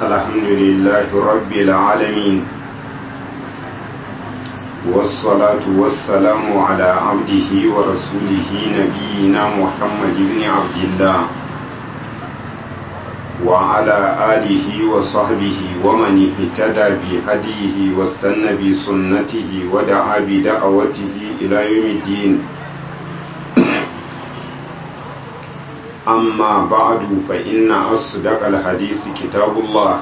الحمد لله رب العالمين والصلاة والسلام على عبده ورسوله نبينا محمد بن عبد الله وعلى آله وصحبه ومن اهتدى بهديه واستنى بسنته ودعا بدعوته إلى يوم الدين أما بعد فإن أصدق الحديث كتاب الله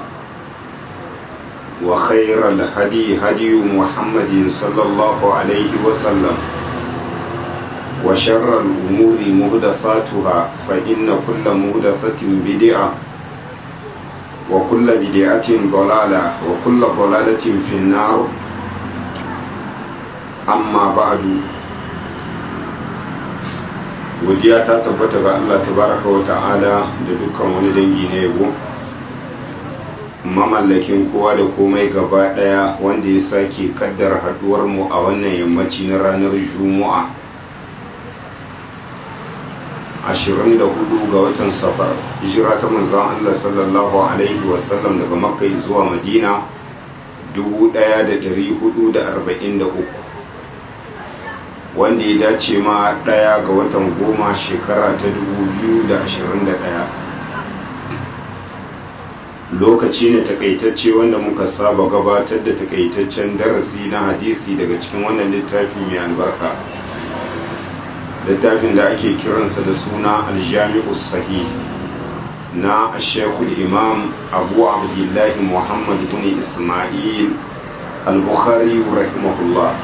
وخير الهدي هدي محمد صلى الله عليه وسلم وشر الأمور مهدفاتها فإن كل مهدفة بدعة وكل بدعة ضلالة وكل ضلالة في النار أما بعد godiya ta tabbata ga Allah tabaraka wa ta'ala da dukkan wani dangi na yabo mamallakin kowa da komai gaba daya wanda ya sake kaddara haduwar mu a wannan yammaci na ranar juma'a 24 ga watan safar hijira ta manzon Allah sallallahu alaihi wasallam daga makka zuwa madina 1443 wanda ya dace ma ɗaya ga watan goma shekara ta 2021 lokaci ne takaitacce wanda muka saba gabatar da takaitaccen darasi na hadisi daga cikin wannan littafi mai albarka littafin da ake kiransa da suna aljami'u sahih na shekul imam abu abdullahi muhammad bin ismail al-bukhari rahimahullah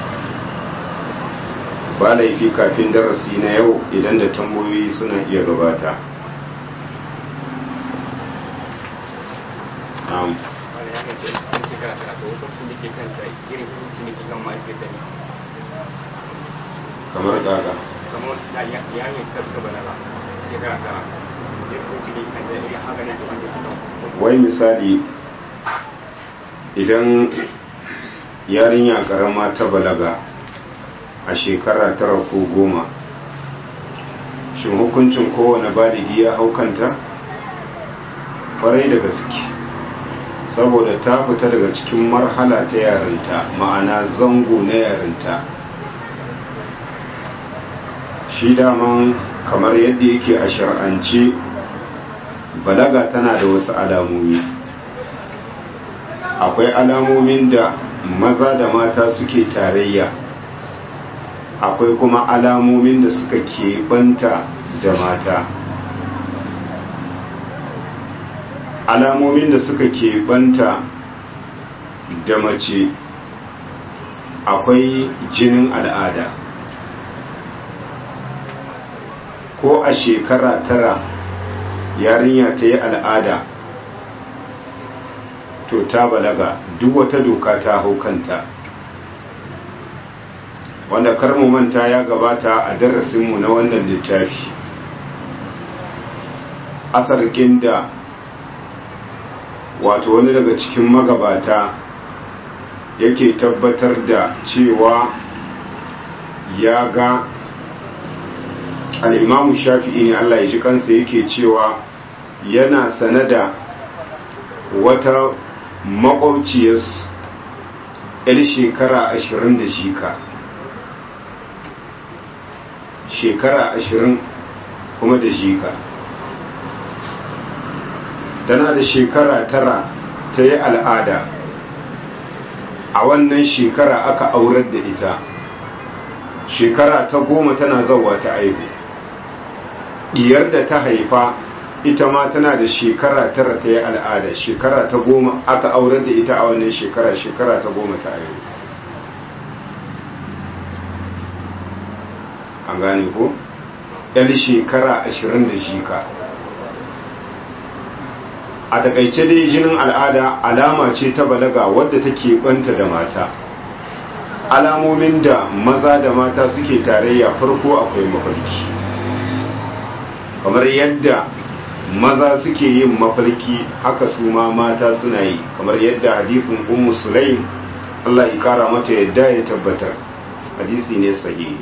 ba laifi kafin darasi na yau idan da tambayoyi suna iya gabata kamar gaga wai misali idan yarinya karama ta balaga a shekara tara ko goma shin hukuncin kowane baligi ya haukanta farai da gaske saboda ta fita daga cikin marhala ta yarinta ma'ana zango na yarinta shi daman kamar yadda yake a shar'ance balaga tana da wasu alamomi akwai alamomin da maza da mata suke tarayya akwai kuma alamomin da suka keɓanta da mata alamomin da suka keɓanta da mace akwai jinin al'ada ko a shekara tara yarinya ta yi al'ada to ta balaga duk wata doka ta hau kanta wanda karmu manta ya gabata a darasinmu na wannan littafi asarkin da wato wani daga cikin magabata yake tabbatar da cewa ya ga al'imamu shafi'i ne Allah ya ji kansa yake cewa yana sanada wata makwabciyarsu 'yar shekara ashirin da shika shekara ashirin kuma da jika tana da shekara tara ta yi al'ada a wannan shekara aka aurar da ita shekara ta goma tana zauwa ta aihu diyar da ta haifa ita ma tana da shekara tara ta yi al'ada shekara ta goma aka aurar da ita a wannan shekara shekara ta goma ta aihu an gane ko yan shekara ashirin da shika a takaice dai jinin al'ada alama ce ta balaga wadda take kwanta da mata alamomin da maza da mata suke tarayya farko akwai mafarki kamar yadda maza suke yin mafarki haka su ma mata suna yi kamar yadda hadisin ummu sulaim Allah ya kara mata yadda ya tabbatar hadisi ne sahihi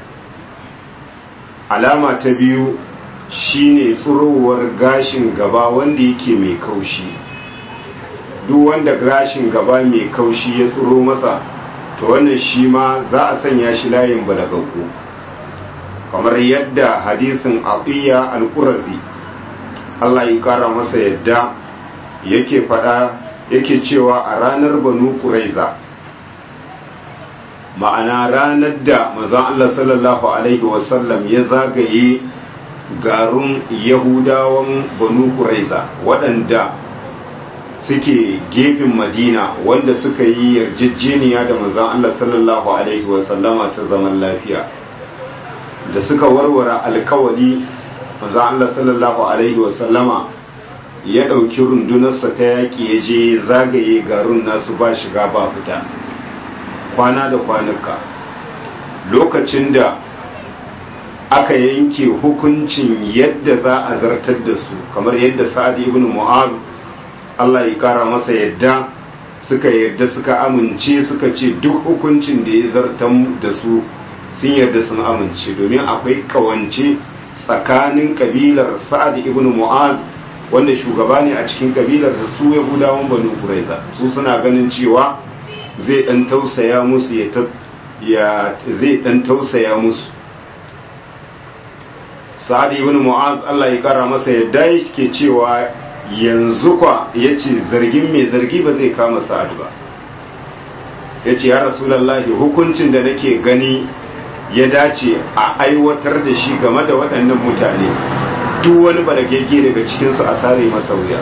alama ta biyu shine tsurowar gashin gaba wanda yake mai kaushi duk wanda gashin gaba mai kaushi ya tsiro masa to wannan shi ma za a sanya shi layin balagaggu kamar yadda hadisin aqiya al-qurazi Allah ya kara masa yadda yake fada yake cewa a ranar banu quraiza ma'ana ranar da manzon Allah sallallahu alaihi wasallam ya zagaye garun yahudawan banu quraiza waɗanda suke gefen madina wanda suka yi yarjejeniya da manzon Allah sallallahu alaihi wasallama ta zaman lafiya da suka warware alkawali manzon Allah sallallahu alaihi wasallama ya ɗauki rundunarsa ta yaƙi ya je zagaye garun nasu ba shiga ba fita kwana da kwanuka lokacin da aka yanke hukuncin yadda za a zartar da su kamar yadda sa'ad ibn mu'az Allah ya kara masa yadda suka yadda suka amince suka ce duk hukuncin da ya zartan da su sun yarda sun amince domin akwai kawance tsakanin kabilar sa'ad ibn mu'az wanda shugaba ne a cikin kabilar da su yahudawan banu quraiza su suna ganin cewa zai dan tausaya musu ya zai dan tausaya musu sa'ad ibn mu'az Allah ya kara masa yadda yake cewa yanzu kwa yace zargin mai zargi ba zai kama sa'ad ba yace ya rasulullahi hukuncin da nake gani ya dace a aiwatar da shi game da waɗannan mutane duk wani balagege daga cikinsu a sare masa wuya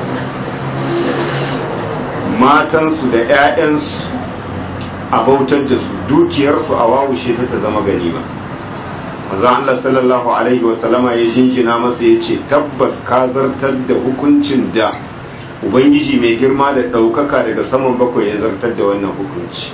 matansu da 'ya'yansu a bautar da su dukiyarsu a wawushe ta ta zama ganima manzon Allah sallallahu alaihi wa sallama ya jinjina masa ya ce tabbas ka zartar da hukuncin da ubangiji mai girma da ɗaukaka daga saman bakwai ya zartar da wannan hukunci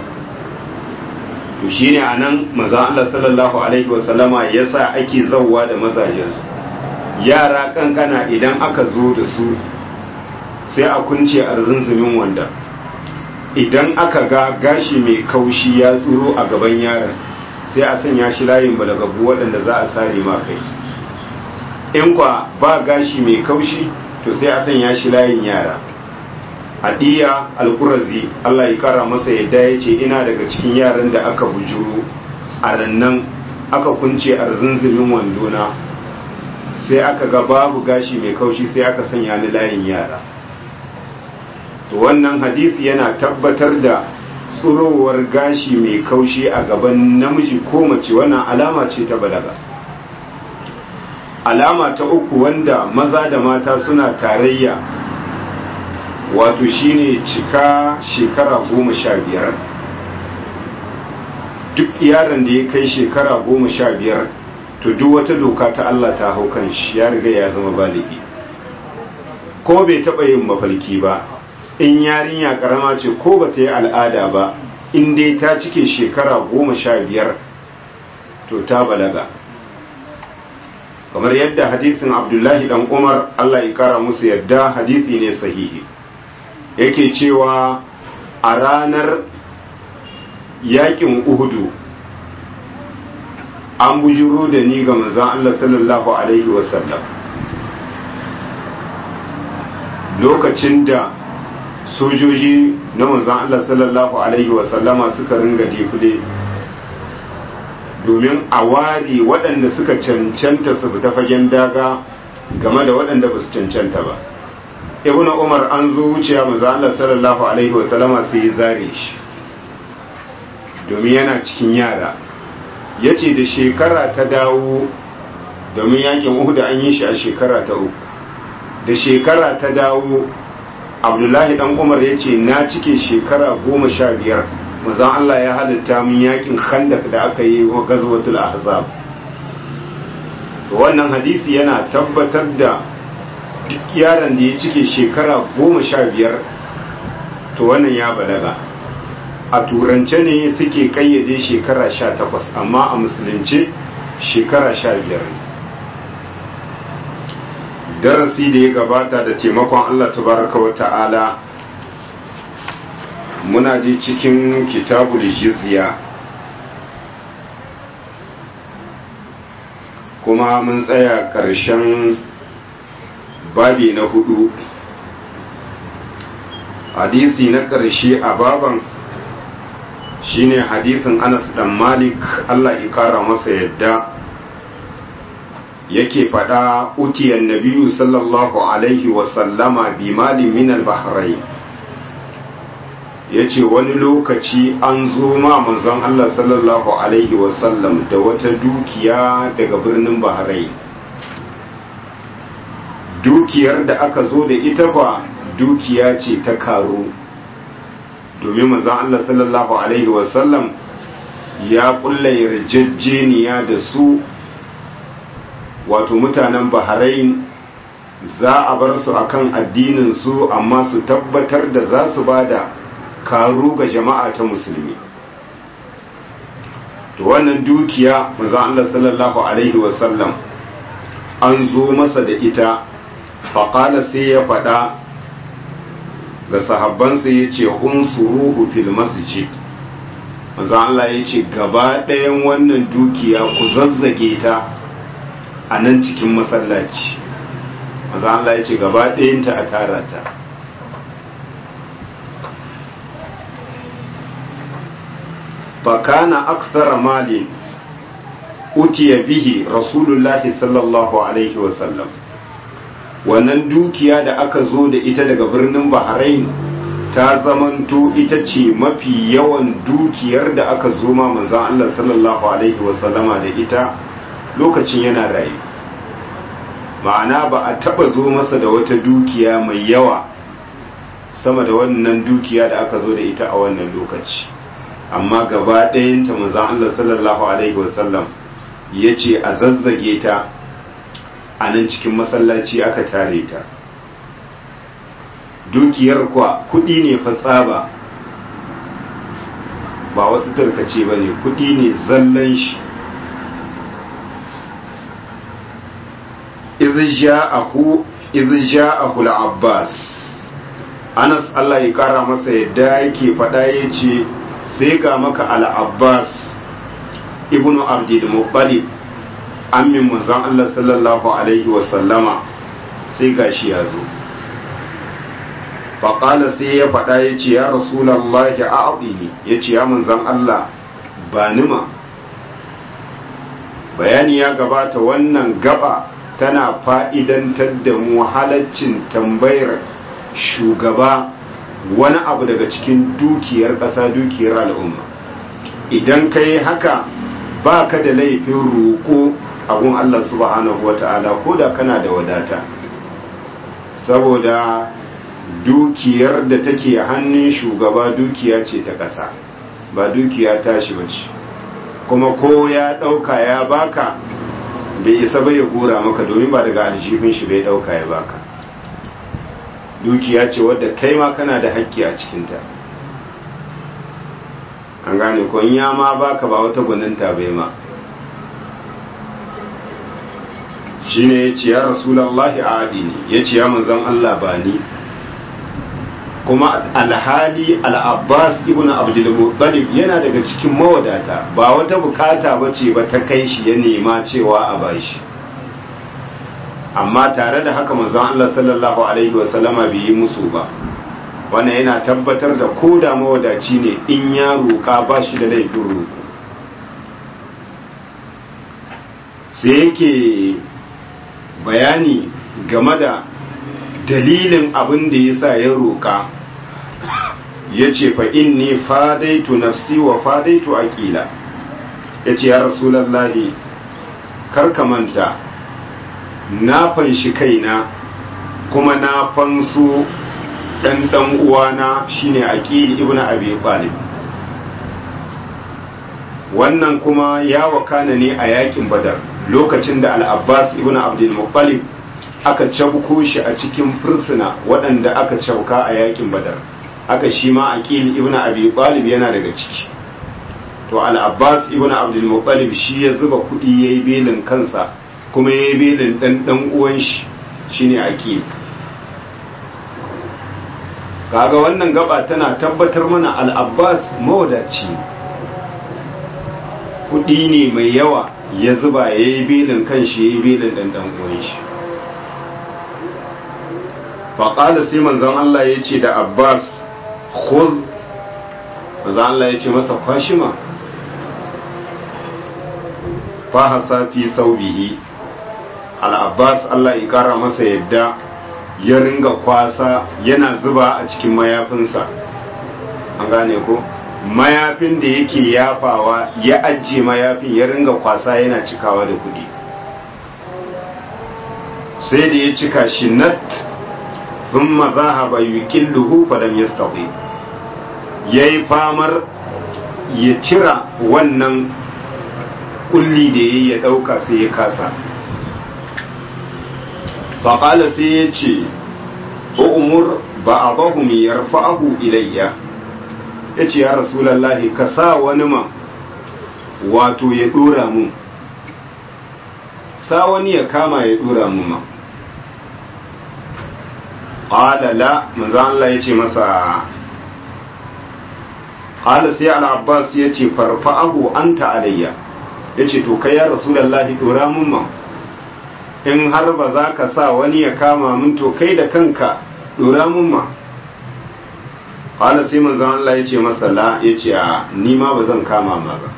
to shine anan manzon Allah sallallahu alaihi wa sallama ya sa ake zawwa da mazajensu yara kankana idan aka zo da su sai a kunce arzunzumin wanda idan aka ga gashi mai kaushi ya tsuro a gaban yaron sai a sanya shi layin balagabu waɗanda za a sare ma kai in kwa ba gashi mai kaushi to sai a sanya shi layin yara adiya alkurazi Allah ya kara masa yadda ya ce ina daga cikin yaran da aka bujuro a rannan aka kunce arzunzumin wandona sai aka ga babu gashi mai kaushi sai aka sanya ni layin yara to wannan hadisi yana tabbatar da tsurowar gashi mai kaushi a gaban namiji ko mace wannan alama ce ta balaga alama ta uku wanda maza da mata suna tarayya wato shine cika shekara goma sha biyar duk yaron da ya kai shekara goma sha biyar to duk wata doka ta Allah ta hau kan shi ya riga ya zama baligi ko bai taɓa yin mafalki ba in yarinya karama ce ko ba ta yi al'ada ba in dai ta cike shekara goma sha biyar to ta balaga kamar yadda hadisin abdullahi dan umar allah ya kara musu yadda hadisi ne sahihi yake cewa a ranar yakin uhudu an bujuro da ni ga manzon allah sallallahu alaihi wasallam lokacin da sojoji na manzan Allah sallallahu Alaihi wasallama suka ringa defile domin a wari waɗanda suka cancanta su fita fagen daga game da waɗanda ba su cancanta ba ibn umar an zo wuciya manzan Allah sallallahu Alaihi wasallama sai ya zare shi domin yana cikin yara ya ce da shekara ta dawo domin yakin uhuda an yi shi a shekara ta uku da shekara ta dawo abdullahi dan umar ya ce na cike shekara goma sha biyar mazan allah ya halitta min yakin khandak da aka yi wa gazwatul ahzab wannan hadisi yana tabbatar da duk yaron da ya cike shekara goma sha biyar to wannan ya balaga a turance ne suke kayyade shekara sha takwas amma a musulunce shekara sha biyar ne darasi da ya gabata da taimakon Allah tabaraka wa ta'ala muna ji cikin kitabul jizya kuma mun tsaya ƙarshen babi na hudu hadisi na ƙarshe a baban shine hadisin anas dan malik allah ya kara masa yadda yake faɗa utiyan nabiyu sallallahu alaihi wasallama bi malin min al-bahrain ya ce wani lokaci an zo ma manzon Allah sallallahu Alaihi wasallam da wata dukiya daga birnin Bahrain dukiyar da aka zo da ita fa dukiya ce ta karo domin manzon Allah sallallahu Alaihi wasallam ya kulla yarjejeniya da su wato mutanen Bahrain za a bar su akan addinin su amma su tabbatar da za su bada karu ga jama'a ta musulmi to wannan dukiya manzon Allah sallallahu alaihi wasallam an zo masa da ita faƙala sai ya faɗa ga sahabbansa ya ce unsuruhu fil masjid manzon Allah ya ce gaba ɗayan wannan dukiya ku zazzage ta a nan cikin masallaci manzon Allah ya ce gaba ɗayanta a tara ta فكان أكثر مال أتي به رسول الله صلى الله عليه وسلم wannan dukiya da aka zo da ita daga birnin Bahrain ta zamanto ita ce mafi yawan dukiyar da aka zo ma manzon Allah sallallahu alaihi wasallama da ita lokacin yana raye ma'ana ba a taba zo masa da wata dukiya mai yawa sama da wannan dukiya da aka zo da ita a wannan lokaci amma gaba ɗayanta manzon Allah sallallahu alaihi wasallam ya ce a zazzage ta a nan cikin masallaci aka tare ta dukiyar kwa kuɗi ne fa tsaba ba wasu tarkace ba ne kuɗi ne zallan shi idh ja'ahu al-abbas Anas Allah ya kara masa yadda yake faɗa yace sai ga maka al-abbas ibnu abdul muttalib ammin manzon Allah sallallahu alaihi wasallama sai gashi ya zo faƙala sai ya faɗa ya ce ya rasulallahi a aɗini ya ce ya manzon Allah ba nima bayani ya gabata wannan gaba tana fa'idantar da mu halaccin tambayar shugaba wani abu daga cikin dukiyar ƙasa dukiyar al'umma idan ka yi haka ba ka da laifin roƙo abun Allah subhanahu wa ta'ala ko da kana da wadata saboda dukiyar da take hannun shugaba dukiya ce ta ƙasa ba dukiya tashi ba ce kuma ko ya ɗauka ya baka bai isa ba ya gora maka domin ba daga aljihun shi bai ɗauka ya baka dukiya ce wadda kai ma kana da haƙƙi a cikinta an gane ko in ya ma baka ba wata gwaninta bai ma shi ne ya ce ya rasulallahi a adini ya ce ya manzan Allah ba ni kuma alhali al'abbas ibn abdulmuttalib yana daga cikin mawadata ba wata bukata ba ce ba ta kai shi ya nema cewa a bashi amma tare da haka manzon Allah sallallahu alaihi wasallama bai yi musu ba wannan yana tabbatar da ko da mawadaci ne in ya roƙa ba shi da laifin roƙo sai yake bayani game da dalilin abin da ya sa ya roƙa ya ce fa inni fadaitu nafsi wa fadaitu aƙila ya ce ya rasulallahi karka manta na fanshi kaina kuma na fanso ɗan ɗan uwana shine aqili ibnu abi talib wannan kuma ya wakana ne a yakin badar lokacin da al-abbas ibnu abdul muttalib aka cabko shi a cikin fursuna waɗanda aka cabka a yakin badar aka shi ma aqil ibnu abi talib yana daga ciki to al-abbas ibnu abdul muttalib shi ya zuba kuɗi yayi belin kansa kuma yayi belin dan dan uwan shi shine aqil kaga wannan gaba tana tabbatar mana al-abbas mawadaci kuɗi ne mai yawa ya zuba yayi belin kanshi yayi belin dan dan uwan shi faƙala sai manzon Allah ya ce da Abbas khuz maza Allah ya ce masa kwashima fahasa fi saubihi al-abbas Allah ya kara masa yadda ya ringa kwasa yana zuba a cikin mayafinsa an gane ko mayafin da yake yafawa ya ajiye mayafin ya ringa kwasa yana cikawa da kudi sai da ya cika shi nat thumma zahaba yuqilluhu falam yastati yayi famar ya cira wannan kulli da yayi ya dauka sai ya kasa faƙala sai ya ce umur ba a bahu mai yarfa'ahu ilayya ya ce ya rasulallahi ka sa wani ma wato ya ɗora mun sa wani ya kama ya ɗora mun ma ƙala la manzan Allah ya ce masa ƙala sai al'abbas ya ce farfa'ahu an alayya ya ce to kai ya rasulallahi ɗora mun ma in har ba za ka sa wani ya kama min to kai da kanka dora mun ma ƙwala sai manzan Allah ya ce masa la ya ce a nima ba zan kama ma ba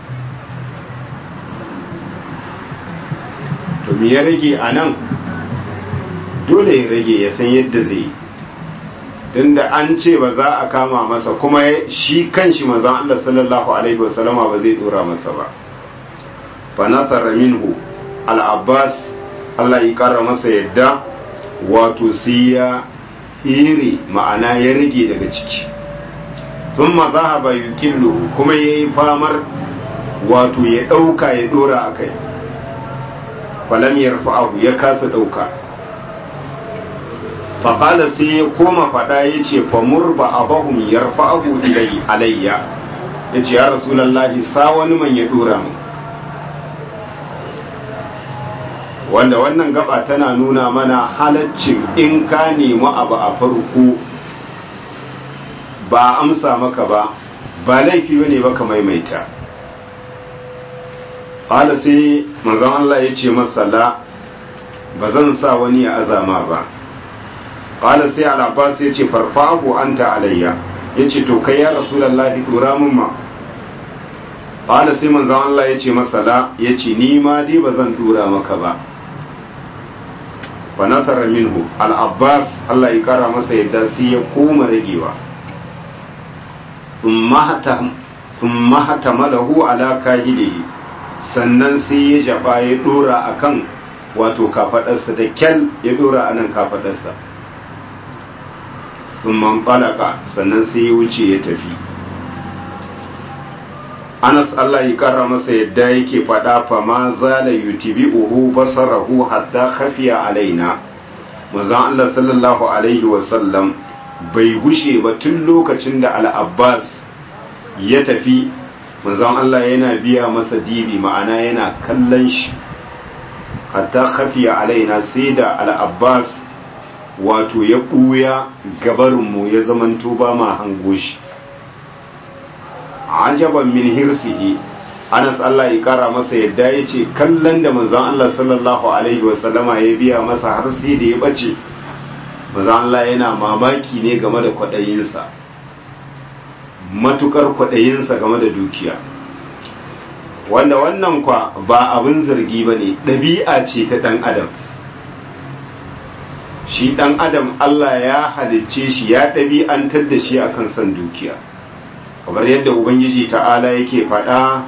to me ya rage a nan dole ya rage ya san yadda zai yi tunda an ce ba za a kama masa kuma shi kan shi manzan Allah sallallahu alaihi wasallama ba zai dora masa ba fa nasara minhu al-abbas Allah ya kara masa yadda wato sai ya iri ma'ana ya rage daga ciki sun mazahaba yukillu kuma ya yi famar wato ya ɗauka ya ɗora a kai falam ya abu ya kasa ɗauka faƙala sai ya koma faɗa ya ce famur ba a bahun ya abu alayya ya ce ya rasulallahi sa wani man ya ɗora mu wanda wannan gaba tana nuna mana halaccin in ka nemi abu a farko ba amsa maka ba ba laifi bane ba ka maimaita hala sai manzon Allah ya ce masala ba zan sa wani ya azama ba hala sai al-abbas ya ce farfahu anta alayya ya ce to kai ya rasulullahi dora mun ma hala sai manzon Allah ya ce masala ya ce ni ma dai ba zan dora maka ba fanasara minhu al-abbas Allah ya kara masa yadda sai ya koma ragewa thumma hatamalahu ala kahidihi sannan sai ya jaba ya dora akan wato kafadarsa da kyal ya dora anan kafadarsa thumma qalaka sannan sai ya wuce ya tafi Anas Allah ya kara masa yadda yake faɗa fa ma zala yutibi'uhu basarahu hatta khafiya alaina manzon Allah sallallahu alaihi wa sallam bai gushe ba tun lokacin da al-Abbas ya tafi manzon Allah yana biya masa dibi ma'ana yana kallon shi hatta khafiya alaina sai da al-Abbas wato ya ɓuya gabarinmu ya zamanto ba ma hango shi ajaban min hirsihi Anas Allah ya kara masa yadda ya ce kallon da manzon Allah sallallahu alaihi wasallama ya biya masa har sai da ya bace manzon Allah yana mamaki ne game da kwaɗayinsa matukar kwaɗayinsa game da dukiya wanda wannan kwa ba abin zargi ba ne ɗabi'a ce ta ɗan adam shi ɗan adam Allah ya halicce shi ya ɗabi'antar da shi akan son dukiya kamar yadda ubangiji ta'ala yake faɗa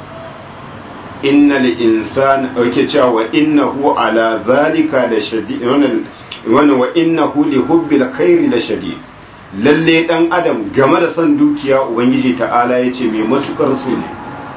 innal insana yake cewa wa innahu ala zalika da shadid wannan wa innahu li hubbil khairi la shadid lalle dan adam game da son dukiya ubangiji ta'ala yace mai matukar so ne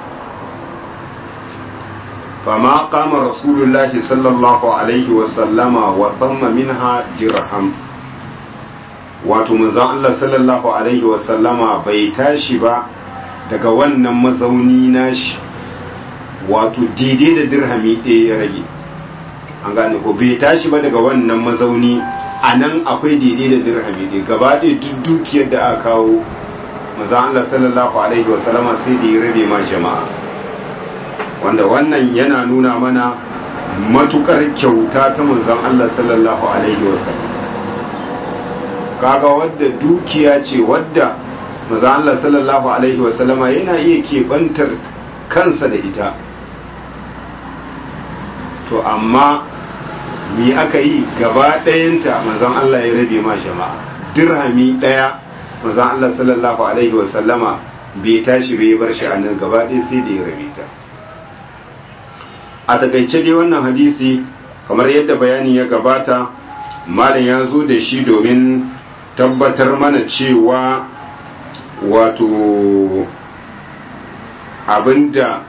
fama qama rasulullahi sallallahu alaihi wa sallama wa thamma minha dirham wato manzon Allah sallallahu alaihi wa sallama bai tashi ba daga wannan mazauni nashi wato daidai da dirhami ɗaya ya rage an gane ko bai tashi ba daga wannan mazauni a nan akwai daidai da dirhami ɗaya gaba ɗaya duk dukiyar da aka kawo maza Allah sallallahu alaihi wasallama sai da ya rabe ma jama'a wanda wannan yana nuna mana matukar kyauta ta manzon Allah sallallahu alaihi wasallam kaga wadda dukiya ce wadda maza Allah sallallahu alaihi wasallama yana iya keɓantar kansa da ita to amma mi aka yi gaba ɗayanta mazan Allah ya rabe ma jama'a dirhami ɗaya mazan Allah sallallahu alaihi wasallama bai tashi bai bar shi a nan gaba ɗaya sai da ya rabe ta a takaice dai wannan hadisi kamar yadda bayani ya gabata malam ya zo da shi domin tabbatar mana cewa wato abinda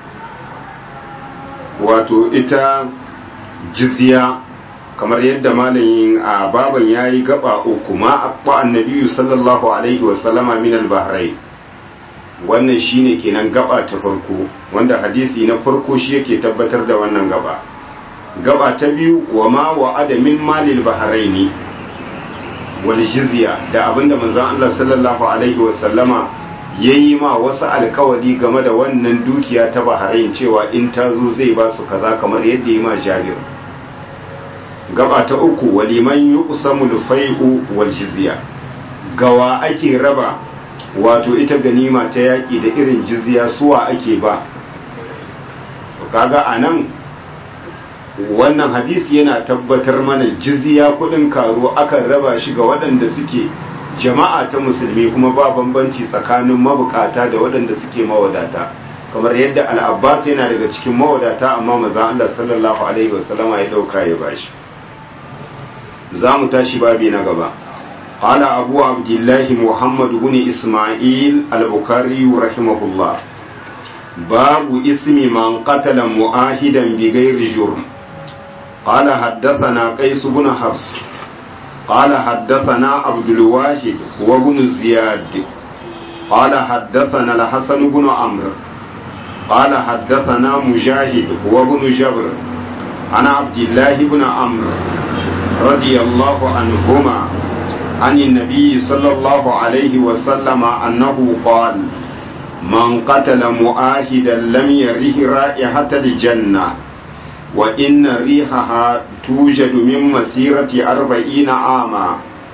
wato ita jizya kamar yadda malamin a baban ya yi gaba uku ma akwa annabiyu sallallahu alaihi wasallama min al-bahrai wannan shine kenan gaba ta farko wanda hadisi na farko shi yake tabbatar da wannan gaba gaba ta biyu wa ma wa'ada min malil bahraini wal jizya da abinda manzon Allah sallallahu alaihi wasallama yayi ma wasu alkawari game da wannan dukiya ta bahrain cewa in ta zo zai ba su kaza kamar yadda yi ma Jabir gaba ta uku waliman yuqsamu al-fai'u wal jizya gawa ake raba wato ita ganima ta yaki da irin jizya suwa ake ba kaga anan wannan hadisi yana tabbatar mana jizya kudin karo akan raba shi ga waɗanda suke jama'a ta musulmi kuma ba bambanci tsakanin mabukata da waɗanda suke mawadata kamar yadda al-abbas yana daga cikin mawadata amma maza Allah sallallahu alaihi wasallama ya dauka ya bashi za mu tashi babi na gaba قال أبو عبد الله محمد بن إسماعيل البخاري رحمه الله باب اسم من قتل مؤاهدا بغير جرم قال حدثنا قيس بن حفص قال حدثنا عبد الواحد وابن زياد قال حدثنا الحسن بن عمرو قال حدثنا مجاهد وابن جبر عن عبد الله بن عمرو رضي الله عنهما عن النبي صلى الله عليه وسلم أنه قال من قتل مؤاهدا لم يره رائحة الجنة وإن ريحها توجد من مسيرة أربعين عاما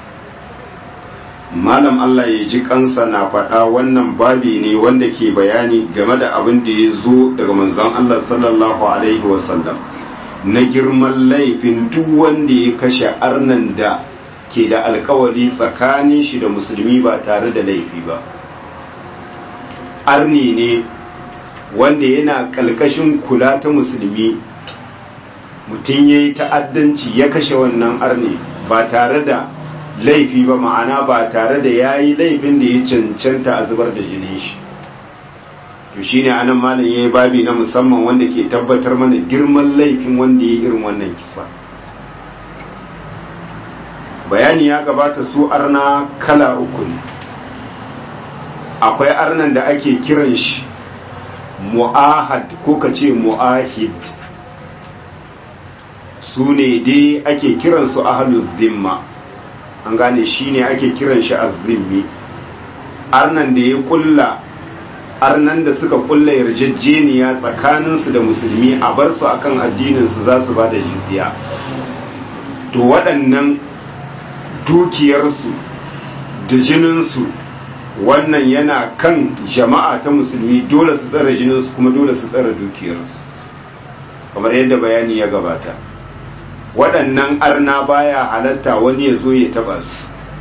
malam Allah ya ji kansa na faɗa wannan babi ne wanda ke bayani game da abin da ya zo daga manzon Allah sallallahu alaihi wasallam na girman laifin duk wanda ya kashe arnan da ke da alkawari tsakanin shi da musulmi ba tare da laifi ba arni ne wanda yana kalkashin kula ta musulmi mutum ya yi ta'addanci ya kashe wannan arni ba tare da laifi ba ma'ana ba tare da ya yi laifin da ya cancanta a zubar da jinin shi to shi ne anan malam ya yi babi na musamman wanda ke tabbatar mana girman laifin wanda ya yi irin wannan kisa bayani ya gabata su arna kala uku ne akwai arnan da ake kiran shi mu'ahad ko ka ce mu'ahid su ne dai ake kiransu ahalus zimma an gane shi ne ake kiran shi azzimmi arnan da ya kulla arnan da suka kulla yarjejeniya tsakaninsu da musulmi a bar su akan addininsu za su ba da jizya to waɗannan dukiyarsu da jininsu wannan yana kan jama'a ta musulmi dole su tsara jininsu kuma dole su tsara dukiyarsu kamar yadda bayani ya gabata waɗannan arna baya halatta wani ya zo ya taba su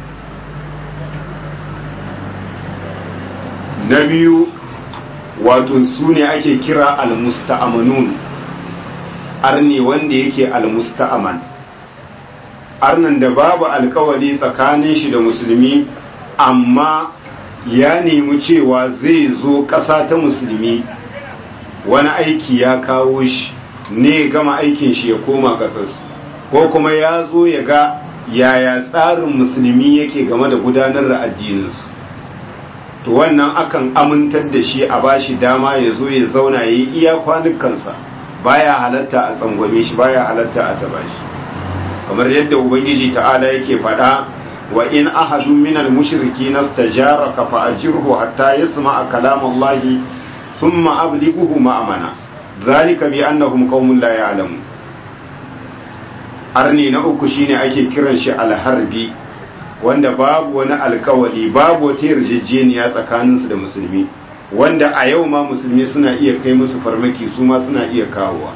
na biyu wato su ne ake kira almusta'amanun arne wanda yake almusta'aman arnan da babu alkawari tsakanin shi da musulmi amma ya nemi cewa zai zo ƙasa ta musulmi wani aiki ya kawo shi ne gama aikin shi ya koma ƙasarsu ko kuma ya zo ya ga yaya tsarin musulmi yake game da gudanar da addininsu to wannan akan amintar da shi a bashi dama ya zo ya zauna ya yi iya kwanukansa baya halatta a tsangwame shi baya halatta a taba shi kamar yadda ubangiji ta'ala yake faɗa wa in ahadu minal mushriki nastajaraka fa ajirhu hatta yasma'a kalam Allah thumma ablighuhu ma'amana zalika bi annahum qaumun la ya'lamun arni na uku shine ake kiran shi alharbi wanda babu wani alkawali babu wata yarjejeniya tsakaninsu da musulmi wanda a yau ma musulmi suna iya kai musu farmaki su ma suna iya kawowa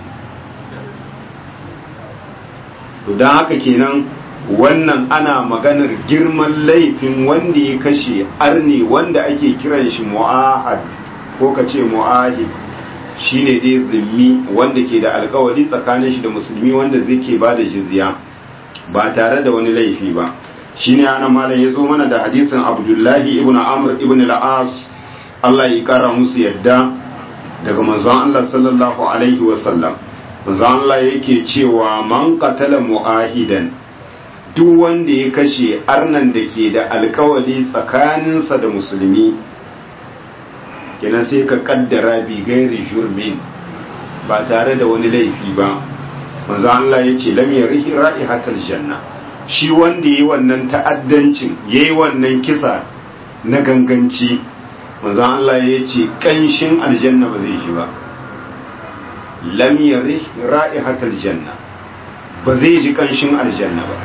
don haka kenan wannan ana maganar girman laifin wanda ya kashe arni wanda ake kiran shi mu'ahad ko ka ce mu'ahid shine dai zimmi wanda ke da alkawari tsakanin shi da musulmi wanda zai ke ba da jizya ba tare da wani laifi ba shine ana malam ya zo mana da hadisin abdullahi ibn amr ibn al-as Allah ya kara musu yadda daga manzon Allah sallallahu alaihi wa sallam manzon Allah yake cewa man qatala mu'ahidan duk wanda ya kashe arnan da ke da alkawali tsakaninsa da musulmi kenan sai ka kaddara bi gairi jurmin ba tare da wani laifi ba manzo Allah ya ce lam yarihi ra'ihatal janna shi wanda yayi wannan ta'addancin yayi wannan kisa na ganganci manzo Allah ya ce kanshin aljanna ba zai shi ba lam yarihi ra'ihatal janna ba zai ji kanshin aljanna ba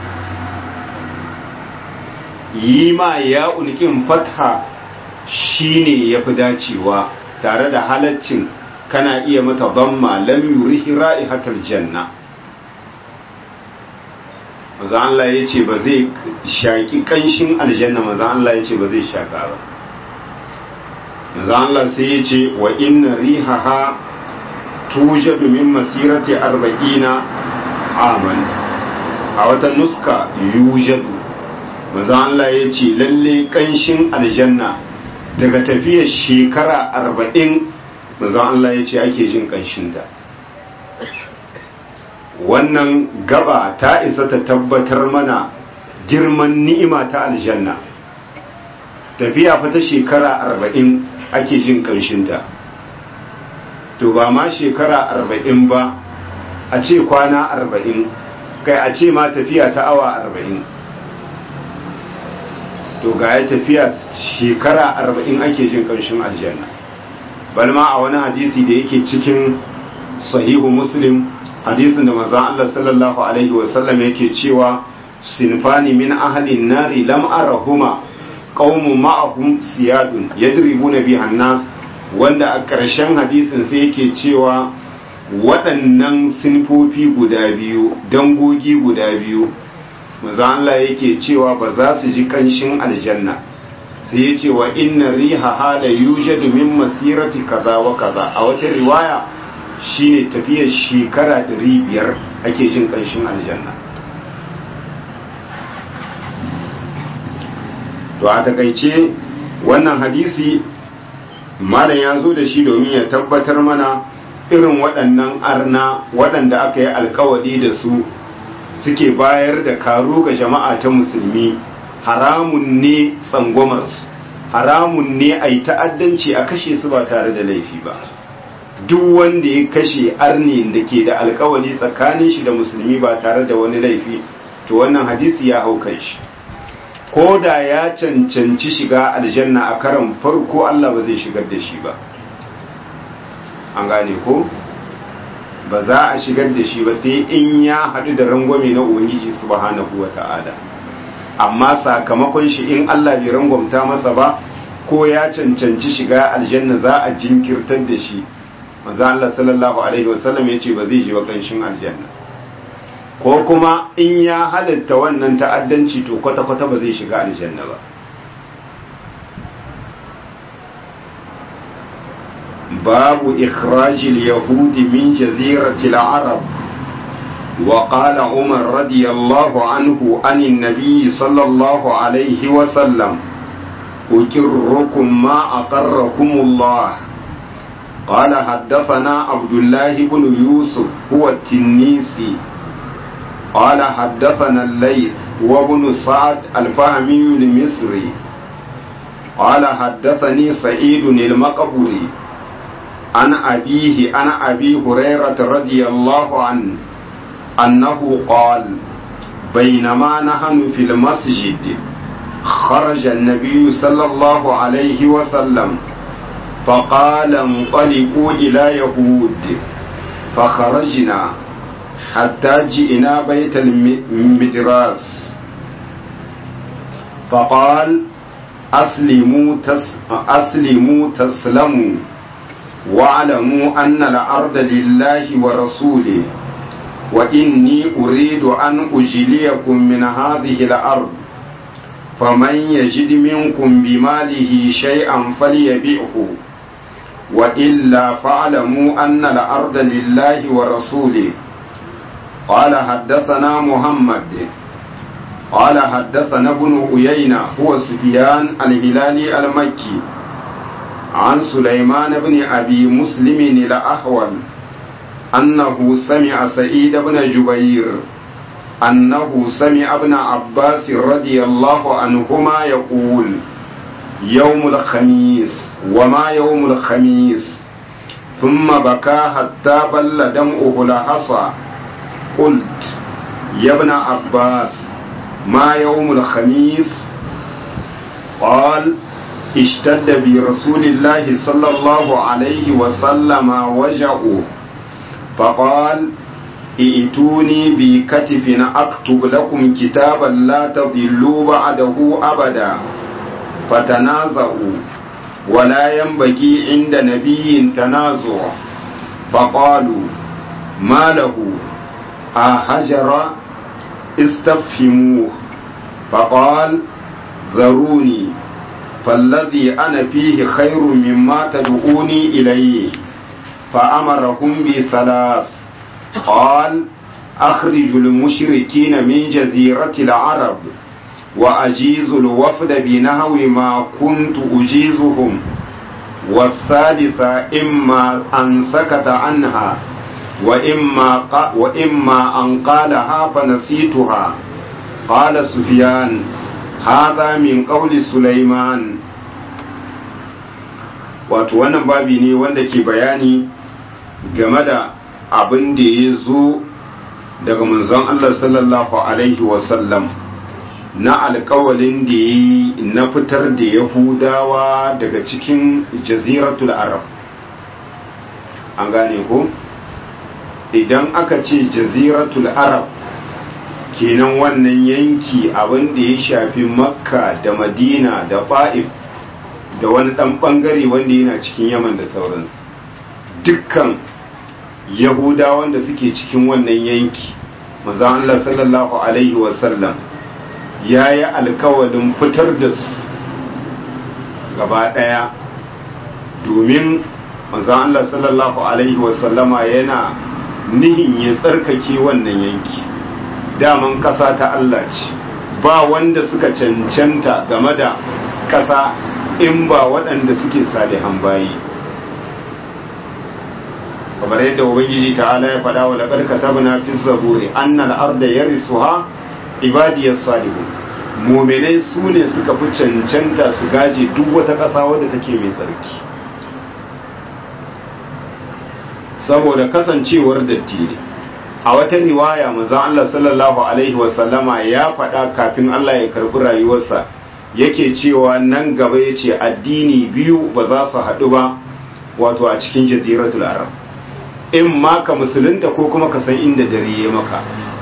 yi ma ya ulkin fatha shine yafi dacewa tare da halaccin kana iya mata damma lam yurihi ra'ihatal janna maza Allah ya ce ba zai shaki kanshin aljanna maza Allah ya ce ba zai shaka ba maza Allah sai ya ce wa inna rihaha tujadu min masirati arba'ina aman a wata nuska yujadu maza Allah ya ce lalle kanshin aljanna daga tafiyar shekara arba'in maza Allah ya ce ake jin kanshinta wannan gaba ta isa ta tabbatar mana girman ni'ima ta aljanna tafiya fa ta shekara arba'in ake jin kanshinta to ba ma shekara arba'in ba a ce kwana arba'in kai a ce ma tafiya ta awa arba'in to ga ya tafiya shekara arba'in ake jin ƙarshen aljanna balma a wani hadisi da yake cikin sahihu muslim hadisin da maza Allah sallallahu alaihi wasallam yake cewa sinfani min ahalin nari lam arahuma qaumun ma'ahum siyadun yadribuna biha nas wanda a ƙarshen hadisin sai yake cewa waɗannan sinfofi guda biyu dangogi guda biyu maza Allah yake cewa ba za su ji kanshin aljanna sai ya ce wa inna riha hala yujadu min masirati kaza wa kaza a wata riwaya shine tafiyar shekara 500 ake jin kanshin aljanna to a takaice wannan hadisi malam ya zo da shi domin ya tabbatar mana irin waɗannan arna waɗanda aka yi alkawari da su suke bayar da karo ga jama'a ta musulmi haramun ne tsangwamarsu haramun ne a yi ta'addanci a kashe su ba tare da laifi ba duk wanda ya kashe arni da ke da alkawali tsakanin shi da musulmi ba tare da wani laifi to wannan hadisi ya hau kai shi ko da ya cancanci shiga aljanna a karan farko Allah ba zai shigar da shi ba an gane ko ba za a shigar da shi ba sai in ya haɗu da rangwame na ubangiji subhanahu wa ta'ala amma sakamakon shi in Allah bai rangwamta masa ba ko ya cancanci shiga aljanna za a jinkirtar da shi manzo Allah sallallahu alaihi wasallam yace ba zai ji wa kanshin aljanna ko kuma in ya halatta wannan ta'addanci to kwata kwata ba zai shiga aljanna ba باب إخراج اليهود من جزيرة العرب وقال عمر رضي الله عنه عن النبي صلى الله عليه وسلم أكركم ما أقركم الله قال حدثنا عبد الله بن يوسف هو التنيسي قال حدثنا الليث وابن سعد الفهمي المصري قال حدثني سعيد المقبري عن أبيه عن أبي هريرة رضي الله عنه أنه قال بينما نحن في المسجد خرج النبي صلى الله عليه وسلم فقال انطلقوا إلى يهود فخرجنا حتى جئنا بيت المدراس فقال أسلموا, تس أسلموا تسلموا واعلموا أن الأرض لله ورسوله وإني أريد أن أجليكم من هذه الأرض فمن يجد منكم بماله شيئا فليبيعه وإلا فاعلموا أن الأرض لله ورسوله قال حدثنا محمد قال حدثنا ابن أيينة هو سفيان الهلالي المكي عن سليمان بن أبي مسلم الأحول أنه سمع سعيد بن جبير أنه سمع ابن عباس رضي الله عنهما يقول يوم الخميس وما يوم الخميس ثم بكى حتى بل دمعه لحصى قلت يا ابن عباس ما يوم الخميس قال اشتد برسول الله صلى الله عليه وسلم وجعه فقال ائتوني بكتف اكتب لكم كتابا لا تضلوا بعده ابدا فتنازعوا ولا ينبغي عند نبي تنازع فقالوا ما له أهجر استفهموه فقال ذروني فالذي أنا فيه خير مما تدعوني إليه فأمرهم بثلاث قال أخرج المشركين من جزيرة العرب وأجيز الوفد بنهو ما كنت أجيزهم والثالثة إما أن سكت عنها وإما, وإما أن قالها فنسيتها قال سفيان هذا من قول سليمان wato wannan babi ne wanda ke bayani game da abin da ya zo daga manzon Allah sallallahu alaihi wasallam na alkawalin da ya yi na fitar da yahudawa daga cikin jaziratul arab an gane ko idan aka ce jaziratul arab kenan wannan yanki abin da ya shafi makka da madina da ba'if da wani dan bangare wanda yana cikin yaman da sauransu dukkan yahudawan da suke cikin wannan yanki maza Allah sallallahu alaihi wasallam ya yi alkawalin fitar da su gaba ɗaya domin manzan Allah sallallahu Alaihi wasallama yana nihin ya tsarkake wannan yanki daman ƙasa ta Allah ce ba wanda suka cancanta game da ƙasa in ba waɗanda suke salihan bayi kamar yadda ubangiji ta'ala ya faɗa wa laƙar katabna fi zaburi annal arda yarisuha ibadiyar salihu muminai su ne suka fi cancanta su gaje duk wata ƙasa wadda take mai tsarki saboda kasancewar datti ne a wata riwaya maza Allah sallallahu alaihi wasallama ya faɗa kafin Allah ya karɓi rayuwarsa yake cewa nan gaba ya ce addini biyu ba za su haɗu ba wato a cikin jaziratul arab in ma ka musulunta ko kuma ka san inda dare ya maka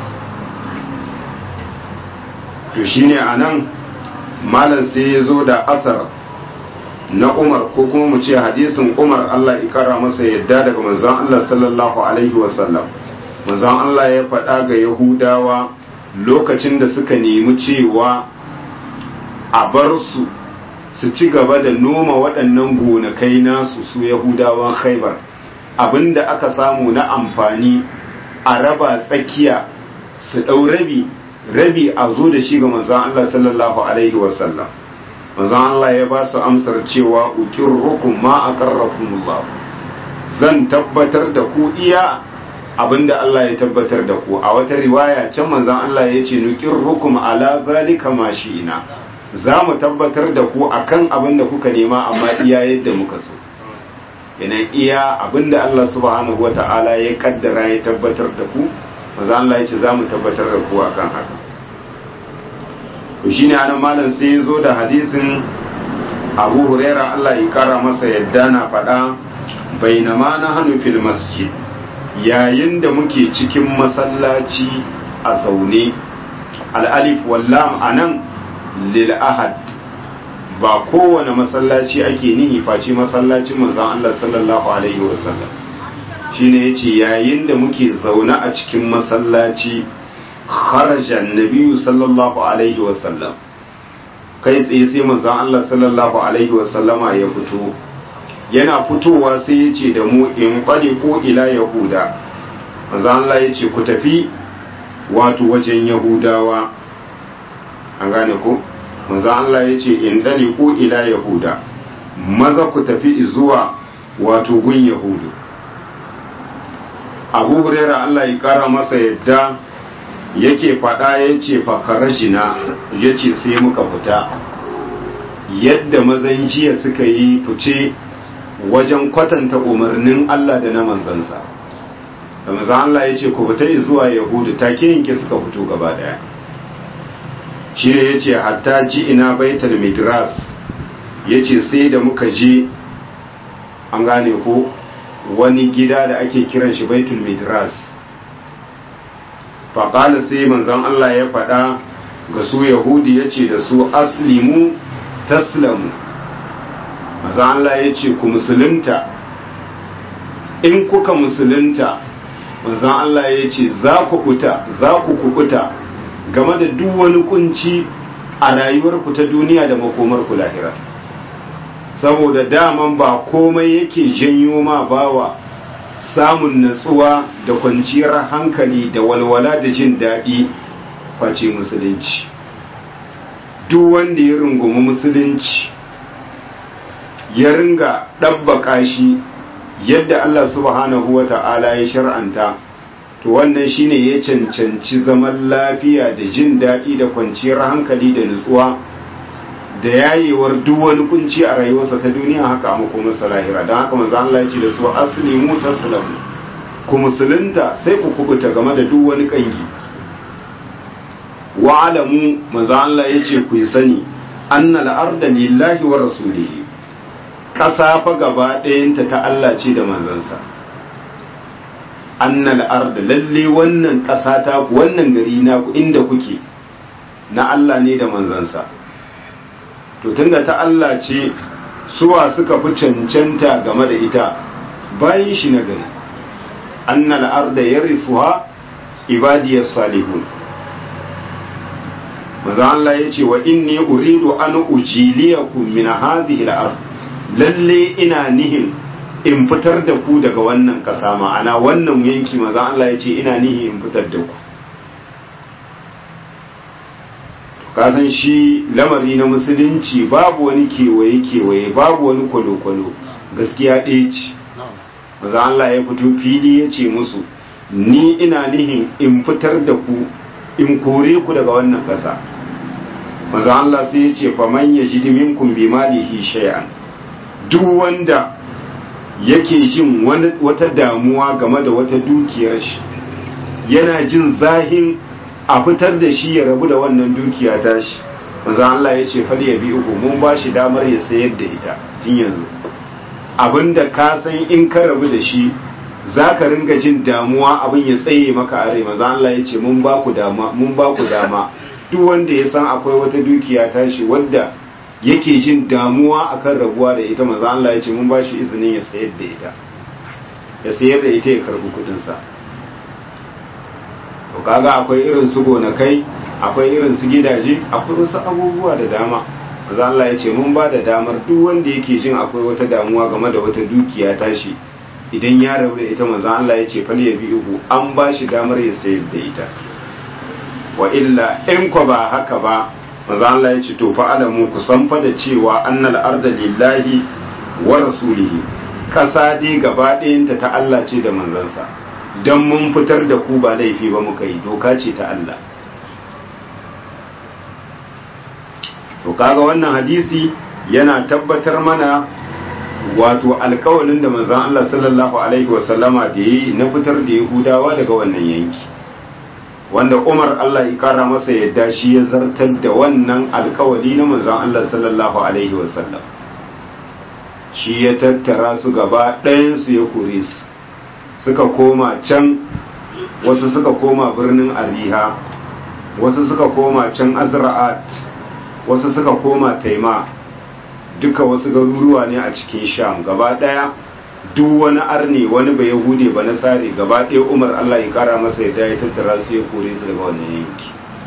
to shine a nan malam sai ya zo da asar na umar ko kuma mu ce hadisin umar allah ikara masa yadda daga manzon allah sallallahu alaihi wasallam manzon allah ya faɗa ga yahudawa lokacin da suka nemi cewa a bar su su ci gaba da noma waɗannan gonakai nasu su yahudawan khaibar abinda aka samu na amfani a raba tsakiya su ɗau rabi rabi a zo da shi ga manzan Allah sallallahu Alaihi wasallam manzan Allah ya ba su amsar cewa ukin rukun ma a karrakumullah zan tabbatar da ku iya abinda Allah ya tabbatar da ku a wata riwaya can manzan Allah ya ce nukin rukun ala zalika ma shi ina za mu tabbatar da ku akan abinda kuka nema amma iya yadda muka so yana iya abinda Allah subhanahu wa ta'ala ya kaddara ya tabbatar da ku maza Allah ya ce za mu tabbatar da ku akan haka to shine anan malam sai ya zo da hadisin Abu Huraira Allah ya kara masa yadda na faɗa bainama na hannu fil masjid yayin da muke cikin masallaci a zaune al'alif wallam anan lil ahad ba kowane masallaci ake nihi face masallacin manzon Allah sallallahu alaihi wasallam shine yace yayin da muke zaune a cikin masallaci kharaja annabi sallallahu alaihi wasallam kai tsaye sai manzon Allah sallallahu alaihi wasallama ya fito yana fitowa sai ya ce da mu in ƙwade ko ila yahuda manzon Allah ya ce ku tafi wato wajen yahudawa an gane ko manzon Allah ya ce in ɗale ko ila yahuda maza ku tafi zuwa wato gun yahudu abu huraira Allah ya kara masa yadda yake faɗa ya ce fakarajina ya ce sai muka fita yadda mazan jiya suka yi fice wajen kwatanta umarnin Allah da na manzansa da mazan Allah ya ce ku fita zuwa yahudu take yanke suka fito gaba daya shi ne ya ce hatta ji ina baitul midras ya ce sai da muka je an gane ko wani gida da ake kiran shi baitul midras faƙala sai manzon Allah ya faɗa ga su yahudi ya ce da su aslimu taslamu manzon Allah ya ce ku musulunta in kuka musulunta manzon Allah ya ce za ku kuta za ku kukuta game da duk wani kunci a rayuwarku ta duniya da makomarku lahira saboda daman ba komai yake janyo ma bawa samun natsuwa da kwanciyar hankali da walwala da jin daɗi face musulunci duk wanda ya rungumi musulunci ya ringa ɗabbaka shi yadda Allah subhanahu wa ta'ala ya shar'anta to wannan shine ya cancanci zaman lafiya da jin daɗi da kwanciyar hankali da nutsuwa da yayewar duk wani kunci a rayuwarsa ta duniya haka a makomarsa lahira don haka manzo Allah ya ce da su aslimu taslamu ku musulunta sai ku kubuta game da duk wani kangi wa alamu manzo Allah ya ce ku sani annal arda lillahi wa rasulihi ƙasa fa gaba ɗayanta ta Allah ce da manzansa annal arda lalle wannan ƙasa ta ku wannan gari na ku inda kuke na Allah ne da manzansa to tunda ta Allah ce suwa suka fi cancanta game da ita bayan shi na gari annal arda yarithuha ibadiyas salihun maza Allah ya ce wa inni uridu an ujiliyakum min hadhihi al-ard lalle ina nihin in fitar da ku daga wannan kasa ma'ana wannan yanki maza Allah ya ce ina nihin in fitar da ku kasan shi lamari na musulunci babu wani kewaye kewaye babu wani kwalo-kwalo gaskiya ɗaya ce maza Allah ya fito fili ya ce musu ni ina nihin in fitar da ku in kore ku daga wannan ƙasa maza Allah sai ya ce faman ya ji minkum bi malihi shay'an duk wanda yake jin wata damuwa game da wata dukiyar shi yana jin zahin a fitar da shi ya rabu da wannan dukiya ta shi maza Allah ya ce fal ya bi uku mun ba shi damar ya sayar da ita tun yanzu abinda ka san in ka rabu da shi za ka ringa jin damuwa abin ya tsaye maka a rai maza Allah ya ce mun ba ku dama mun ba ku dama duk wanda ya san akwai wata dukiya tashi wadda yake jin damuwa akan rabuwa da ita maza Allah ya ce mun ba shi izinin ya sayar da ita ya sayar da ita ya karbi kudin sa to kaga akwai irin su gonakai akwai irin su gidaje akwai wasu abubuwa da dama maza Allah ya ce mun ba da damar duk wanda yake jin akwai wata damuwa game da wata dukiya tashi idan ya rabu da ita manzo Allah ya ce fal ya bi uku an ba shi damar ya sayar da ita wa illa in ko ba haka ba manzo Allah ya ce to fa alamu ku san fa da cewa annal arda lillahi wa rasulihi kasa dai gaba ɗayanta ta Allah ce da manzansa dan mun fitar da ku ba laifi ba muka yi doka ce ta Allah to kaga wannan hadisi yana tabbatar mana wato alkawalin da manzon Allah sallallahu alaihi wasallama da yi na fitar da Yahudawa daga wannan yanki wanda Umar Allah ya kara masa yadda shi ya zartar da wannan alkawali na manzon Allah sallallahu alaihi wasallam shi ya tattara su gaba ɗayan su ya kore su suka koma can wasu suka koma birnin Ariha wasu suka koma can Azra'at wasu suka koma taima duka wasu garuruwa ne a cikin sham gaba ɗaya duk wani arne wani bai yahude ba na sare gaba ɗaya umar allah ya kara masa yadda ya tattara su ya kore su daga wannan yanki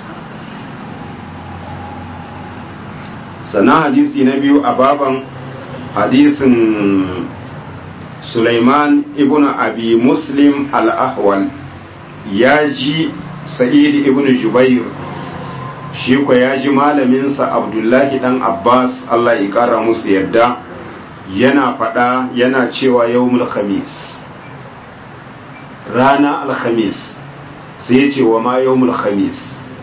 sannan hadisi na biyu a baban hadisin Sulaiman ibn Abi Muslim al-Ahwal ya ji Sa'id ibn Jubair shi ko ya ji malaminsa Abdullahi dan Abbas Allah ya kara musu yadda yana faɗa yana cewa yawmul khamis rana al-khamis sai ya ce wa ma yawmul khamis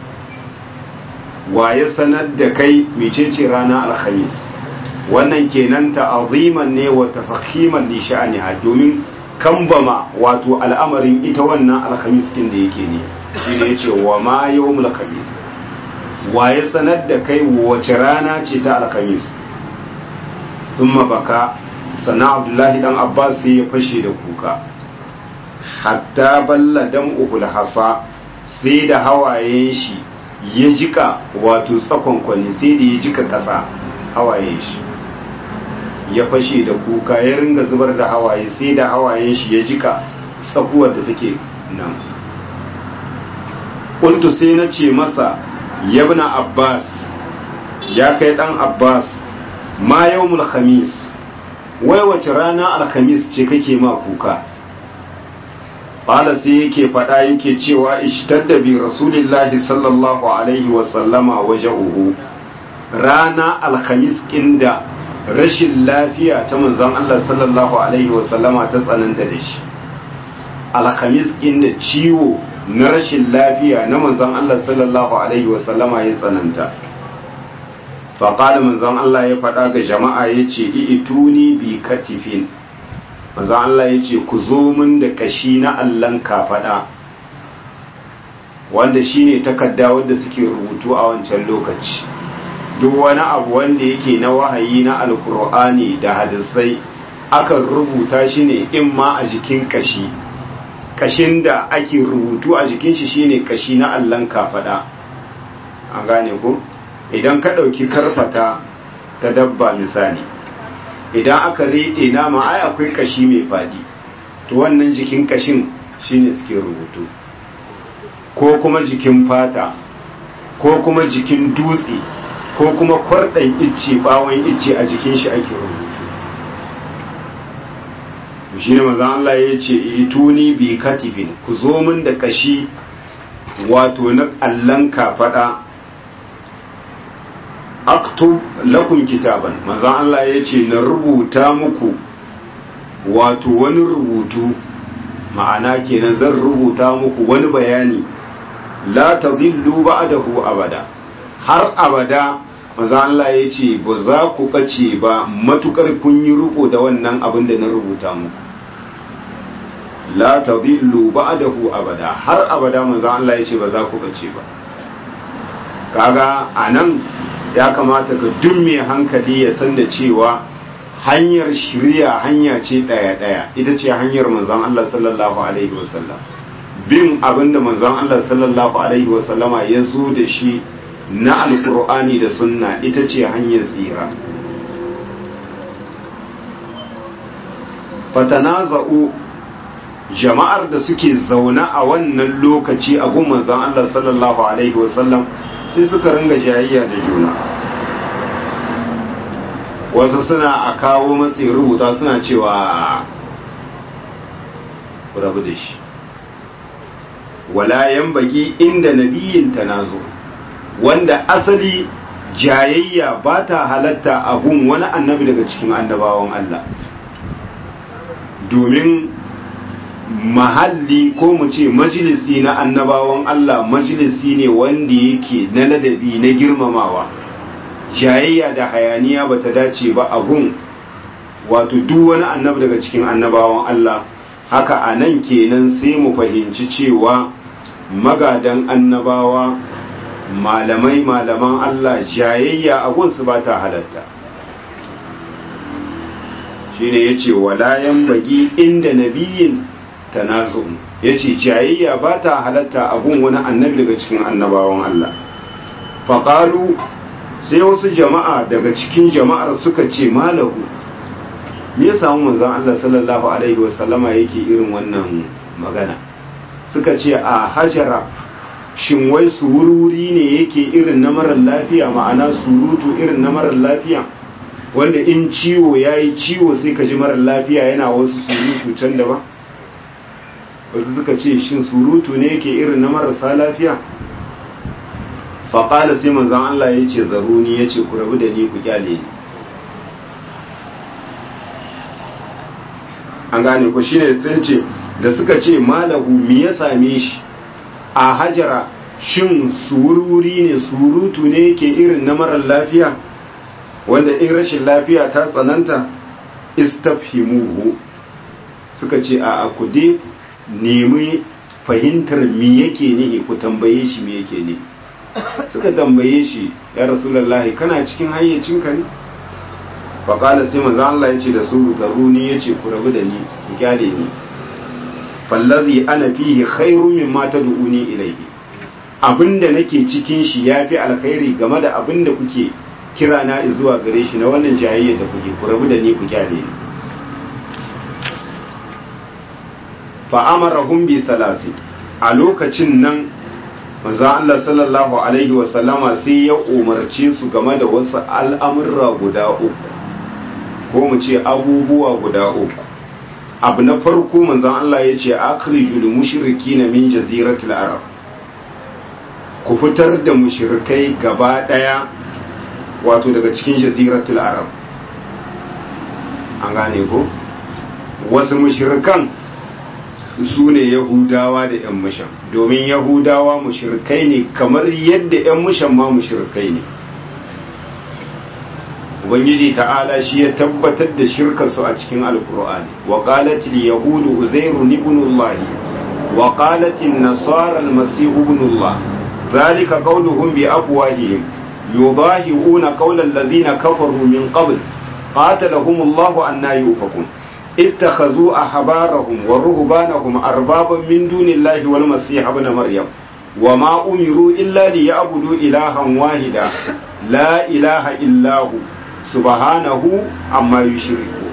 wa ya sanar da kai mecece rana al-khamis wannan kenan ta'aziman ne wa tafakhiman li sha'aniha domin kambama wato al'amarin ita wannan alkhamis din da yake ne shine yace wa ma yawmul khamis wa ya sanar da kai wace rana ce ta alkhamis thumma baka sana abdullahi dan abbas sai ya fashe da kuka hatta balla dam'uhul hasa sai da hawayen shi ya jika wato tsakonkwani sai da ya jika kasa hawayen shi ya fashe da kuka ya ringa zubar da hawaye sai da hawayen shi ya jika tsakuwar da take nan kuntu sai na ce masa yabna abbas ya kai dan abbas ma yawmul khamis wai wace rana alkhamis ce kake ma kuka qala sai yake faɗa yake cewa ishtadda bi rasulillahi sallallahu alaihi wa sallama wajhuhu rana alkhamis inda rashin lafiya ta manzon Allah sallallahu alaihi wasallama ta tsananta da shi alhamis inda ciwo na rashin lafiya na manzon Allah sallallahu alaihi wasallama ya tsananta faƙada manzon Allah ya faɗa ga jama'a ya ce ituni bi katifin manzon Allah ya ce ku zo min da kashi na allon kafaɗa wanda shine takarda wadda suke rubutu a wancan lokaci duk wani abu wanda yake na wahayi na alkur'ani da hadisai akan rubuta shi ne in ma a jikin kashi kashin da ake rubutu a jikin shi shine kashi na allon kafada an gane ku idan ka ɗauki karfata ta dabba misali idan aka riɗe nama ai akwai kashi mai faɗi to wannan jikin kashin shine suke rubutu ko kuma jikin fata ko kuma jikin dutse ko kuma kwarɗan icce bawon icce a jikin shi ake rubutu shi ne mazan Allah ya ce ituni bi katifin ku zo min da kashi wato na allon kafaɗa aktub lakum kitaban mazan Allah ya ce na rubuta muku wato wani rubutu ma'ana kenan zan rubuta muku wani bayani la tadillu ba'dahu abada har abada maza Allah ya ce ba za ku ɓace ba matukar kun yi riko da wannan abin da na rubuta muku la tadillu ba'dahu abada har abada maza Allah ya ce ba za ku ɓace ba kaga anan ya kamata ga duk mai hankali ya san da cewa hanyar shirya hanya ce ɗaya ɗaya ita ce hanyar manzon Allah sallallahu alaihi wasallam bin abinda manzon Allah sallallahu alaihi wasallama ya zo da shi na alkur'ani da sunna ita ce hanyar tsira fatanaza'u jama'ar da suke zaune a wannan lokaci a gun manzon Allah sallallahu alaihi wasallam sai suka ringa jayayya da juna wasu suna a kawo matsayin rubuta suna cewa rabu da shi wala yan baki inda nabiyin tanazo wanda asali jayayya ba ta halatta abun wani annabi daga cikin annabawan Allah domin mahalli ko mu ce majalisi na annabawan Allah majalisi ne wanda yake na ladabi na girmamawa jayayya da hayaniya ba ta dace ba abun wato duk wani annabi daga cikin annabawan Allah haka a nan kenan sai mu fahimci cewa magadan annabawa malamai malaman Allah jayayya a gunsu ba ta halatta shi ne ya ce walayan bagi inda nabiyin tanazun ya ce jayayya ba ta halatta a gun wani annabi daga cikin annabawan Allah faƙalu sai wasu jama'a daga cikin jama'ar suka ce malahu me ya samu manzon Allah sallallahu alaihi wasallama yake irin wannan magana suka ce a hajara shin wai sururi ne yake irin na marar lafiya ma'ana surutu irin na marar lafiya wanda in ciwo ya yi ciwo sai ka ji marar lafiya yana wasu surutu can daban wasu suka ce shin surutu ne yake irin na marasa lafiya faƙala sai manzan Allah ya ce zaruni ya ce ku rabu da ni ku kyale ni an gane ku shine sai ce da suka ce malahu mi ya same shi a hajara shin sururi ne surutu ne yake irin na marar lafiya wanda in rashin lafiya ta tsananta istafhimuhu suka ce a ku dai nemi fahimtar mi yake ne ku tambaye shi mi yake ne suka tambaye shi ya rasulullahi kana cikin hayyacinka ne faƙala sai manzo Allah ya ce da su zaruni ya ce ku rabu da ni ku kyale ni fallazi ana fihi khairu mimma tad'uni ilayhi abinda nake cikin shi yafi alkhairi game da abinda kuke kira na zuwa gare shi na wannan jayayya da kuke ku rabu da ni ku kyale ni fa amarahum bi salasi a lokacin nan manzo Allah sallallahu alaihi wa sallama sai ya umarce su game da wasu al'amurra guda uku ko mu ce abubuwa guda uku abu na farko manzon Allah ya ce akhrijul mushrikina min jaziratil arab ku fitar da mushrikai gaba daya wato daga cikin jaziratul arab an gane ko wasu mushrikan su ne yahudawa da yan mushan domin yahudawa mushrikai ne kamar yadda yan mushan ma mushrikai ne ubangiji ta'ala shi ya tabbatar da shirkarsu a cikin alkur'ani wa qalat al yahudu uzairu ibn allah wa qalat an nasara al masih ibn allah zalika qawluhum bi afwahihim yudahiuna qawla alladhina kafaru min qabl qatalahum allah anna yufakun اتخذوا أحبارهم ورهبانهم أربابا من دون الله والمسيح ابن مريم وما أمروا إلا ليعبدوا إلها واحدا لا إله إلا هو subhanahu amma yushriku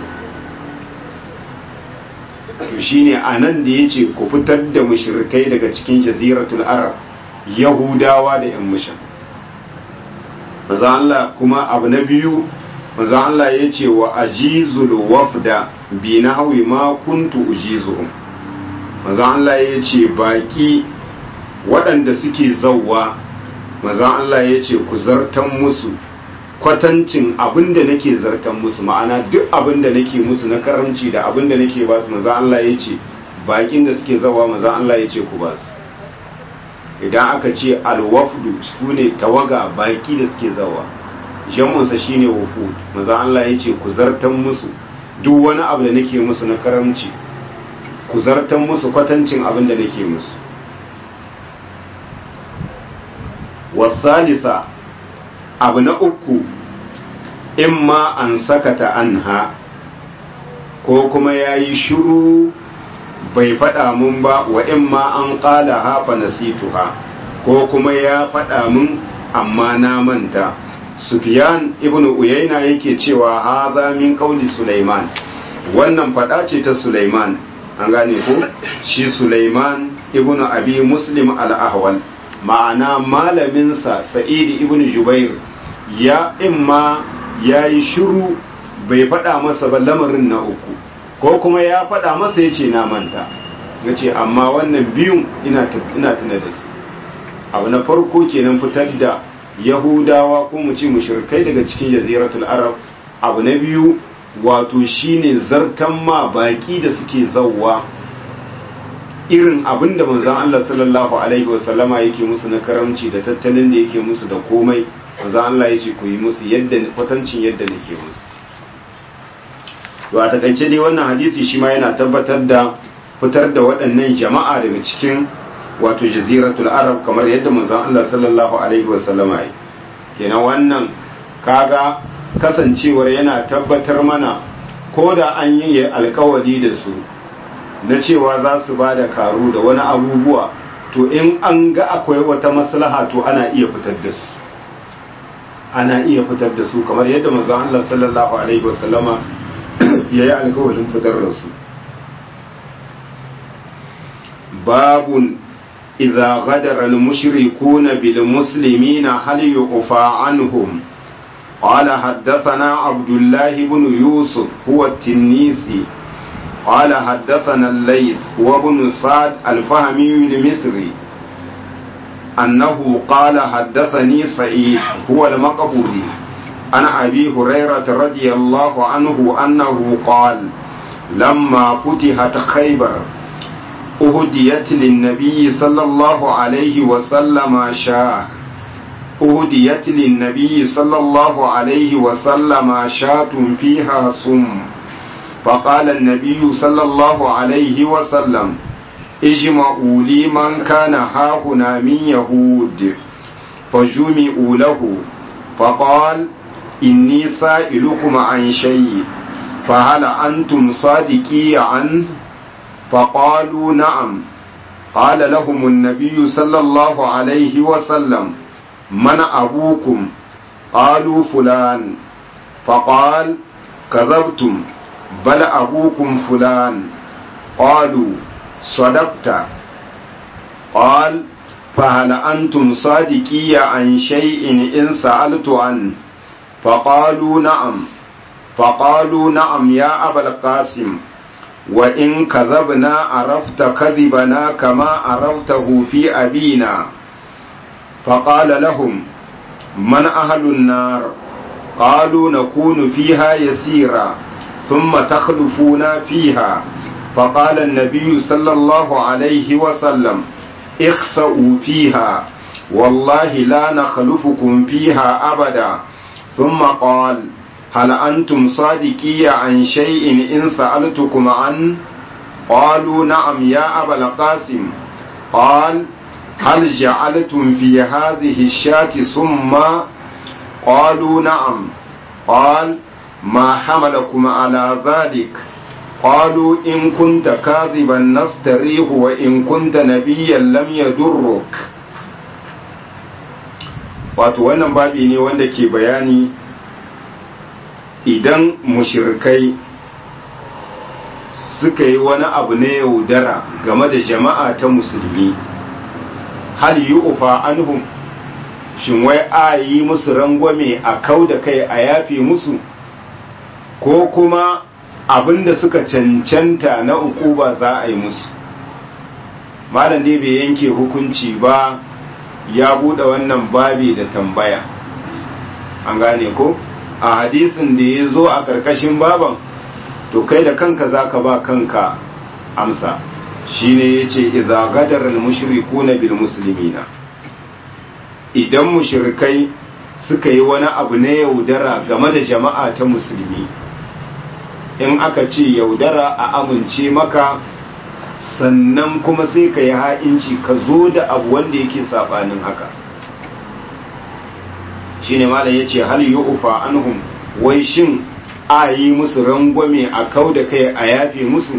to shine anan da yace ku fitar da mushrikai daga cikin jaziratul arab yahudawa da yan mushan manzo Allah kuma abu na biyu manzo Allah yace wa ajizul wafda bi nahwi ma kuntu ujizuhum manzo Allah yace baki waɗanda suke zawwa manzo Allah yace ku zartan musu kwatancin abin da nake zartan musu ma'ana duk abin da nake musu na karamci da abin da nake ba su maza Allah ya ce bakin da suke zawa maza Allah ya ce ku ba su idan aka ce alwafdu su ne tawaga baki da suke zawa jamunsa shine wufud maza Allah ya ce ku zartan musu duk wani abu da nake musu na karamci ku zartan musu kwatancin abin da nake musu wasalisa abu na uku in ma an sakata anha ko kuma ya yi shuru bai faɗa mun ba wa in ma an ƙala hafa nasituha ko kuma ya faɗa mun amma na manta Sufyan ibn Uyayna yake cewa haza min qauli Sulaiman wannan faɗa ce ta Sulaiman an gane ko shi Sulaiman ibn Abi Muslim al-Ahwal ma'ana malaminsa Sa'id ibn Jubair ya imma ya yi shiru bai faɗa masa ba lamarin na uku ko kuma ya faɗa masa ya ce na manta ya ce amma wannan biyun ina tuna da su abu na farko kenan fitar da yahudawa ko mu ce mushrikai daga cikin jaziratul arab abu na biyu wato shine zartan ma baki da suke zawwa irin abin da manzon Allah sallallahu alaihi wasallama yake musu na karamci da tattalin da yake musu da komai manzon Allah ya ce ku yi musu yadda kwatancin yadda nake musu to a takaice dai wannan hadisi shi ma yana tabbatar da fitar da waɗannan jama'a daga cikin wato jaziratul arab kamar yadda manzon Allah sallallahu alaihi wasallama yi kenan wannan kaga kasancewar yana tabbatar mana ko da an yi alkawari da su na cewa za su ba da karu da wani abubuwa to in an ga akwai wata maslaha to ana iya fitar da su ana iya fitar da su kamar yadda manzon Allah sallallahu alaihi wasallama ya yi alkawarin fitar da su babun idza ghadara al-mushrikuna bil muslimina hal yu'fa anhum قال حدثنا عبد الله بن يوسف هو التنيسي قال حدثنا الليث هو ابن سعد الفهمي المصري أنه قال حدثني سعيد هو المقبوري عن أبي هريرة رضي الله عنه أنه قال لما فتحت خيبر أهديت للنبي صلى الله عليه وسلم شاه أهديت للنبي صلى الله عليه وسلم شاة فيها سم فقال النبي صلى الله عليه وسلم اجمعوا لي من كان هاهنا من يهود فجمعوا له فقال إني سائلكم عن شيء فهل أنتم صادقي عنه فقالوا نعم قال لهم النبي صلى الله عليه وسلم من أبوكم قالوا فلان فقال كذبتم بل أبوكم فلان قالوا صدقت قال فهل أنتم صادقي عن شيء إن سألت عنه فقالوا نعم فقالوا نعم يا أبا القاسم وإن كذبنا عرفت كذبنا كما عرفته في أبينا فقال لهم من أهل النار قالوا نكون فيها يسيرا ثم تخلفون فيها فقال النبي صلى الله عليه وسلم اخسأوا فيها والله لا نخلفكم فيها أبدا ثم قال هل أنتم صادقي عن شيء إن سألتكم عنه قالوا نعم يا أبا القاسم قال هل جعلتم في هذه الشاة سما قالوا نعم قال ما حملكم على ذلك قالوا إن كنت كاذبا نستريح وإن كنت نبيا لم يدرك wato wannan babi ne wanda ke bayani idan mushirikai suka yi wani abu na yaudara game da jama'a ta musulmi hal yi ufa anhum shin wai a yi musu rangwame a kau da kai a yafe musu ko kuma abinda suka cancanta na ukuba za a yi musu malam dai bai yanke hukunci ba ya bude wannan babi da tambaya an gane ko a hadisin da ya zo a karkashin baban to kai da kanka za ka ba kanka amsa shine ya ce idza gadar al-mushrikuna bil muslimina idan mushrikai suka yi wani abu na yaudara game da jama'a ta musulmi in aka ce yaudara a amince maka sannan kuma sai ka yi ha'inci ka zo da abu wanda yake saɓanin haka shi ne malam ya ce hal yi ufa anhum wai shin a yi musu rangwame a kau da kai a yafe musu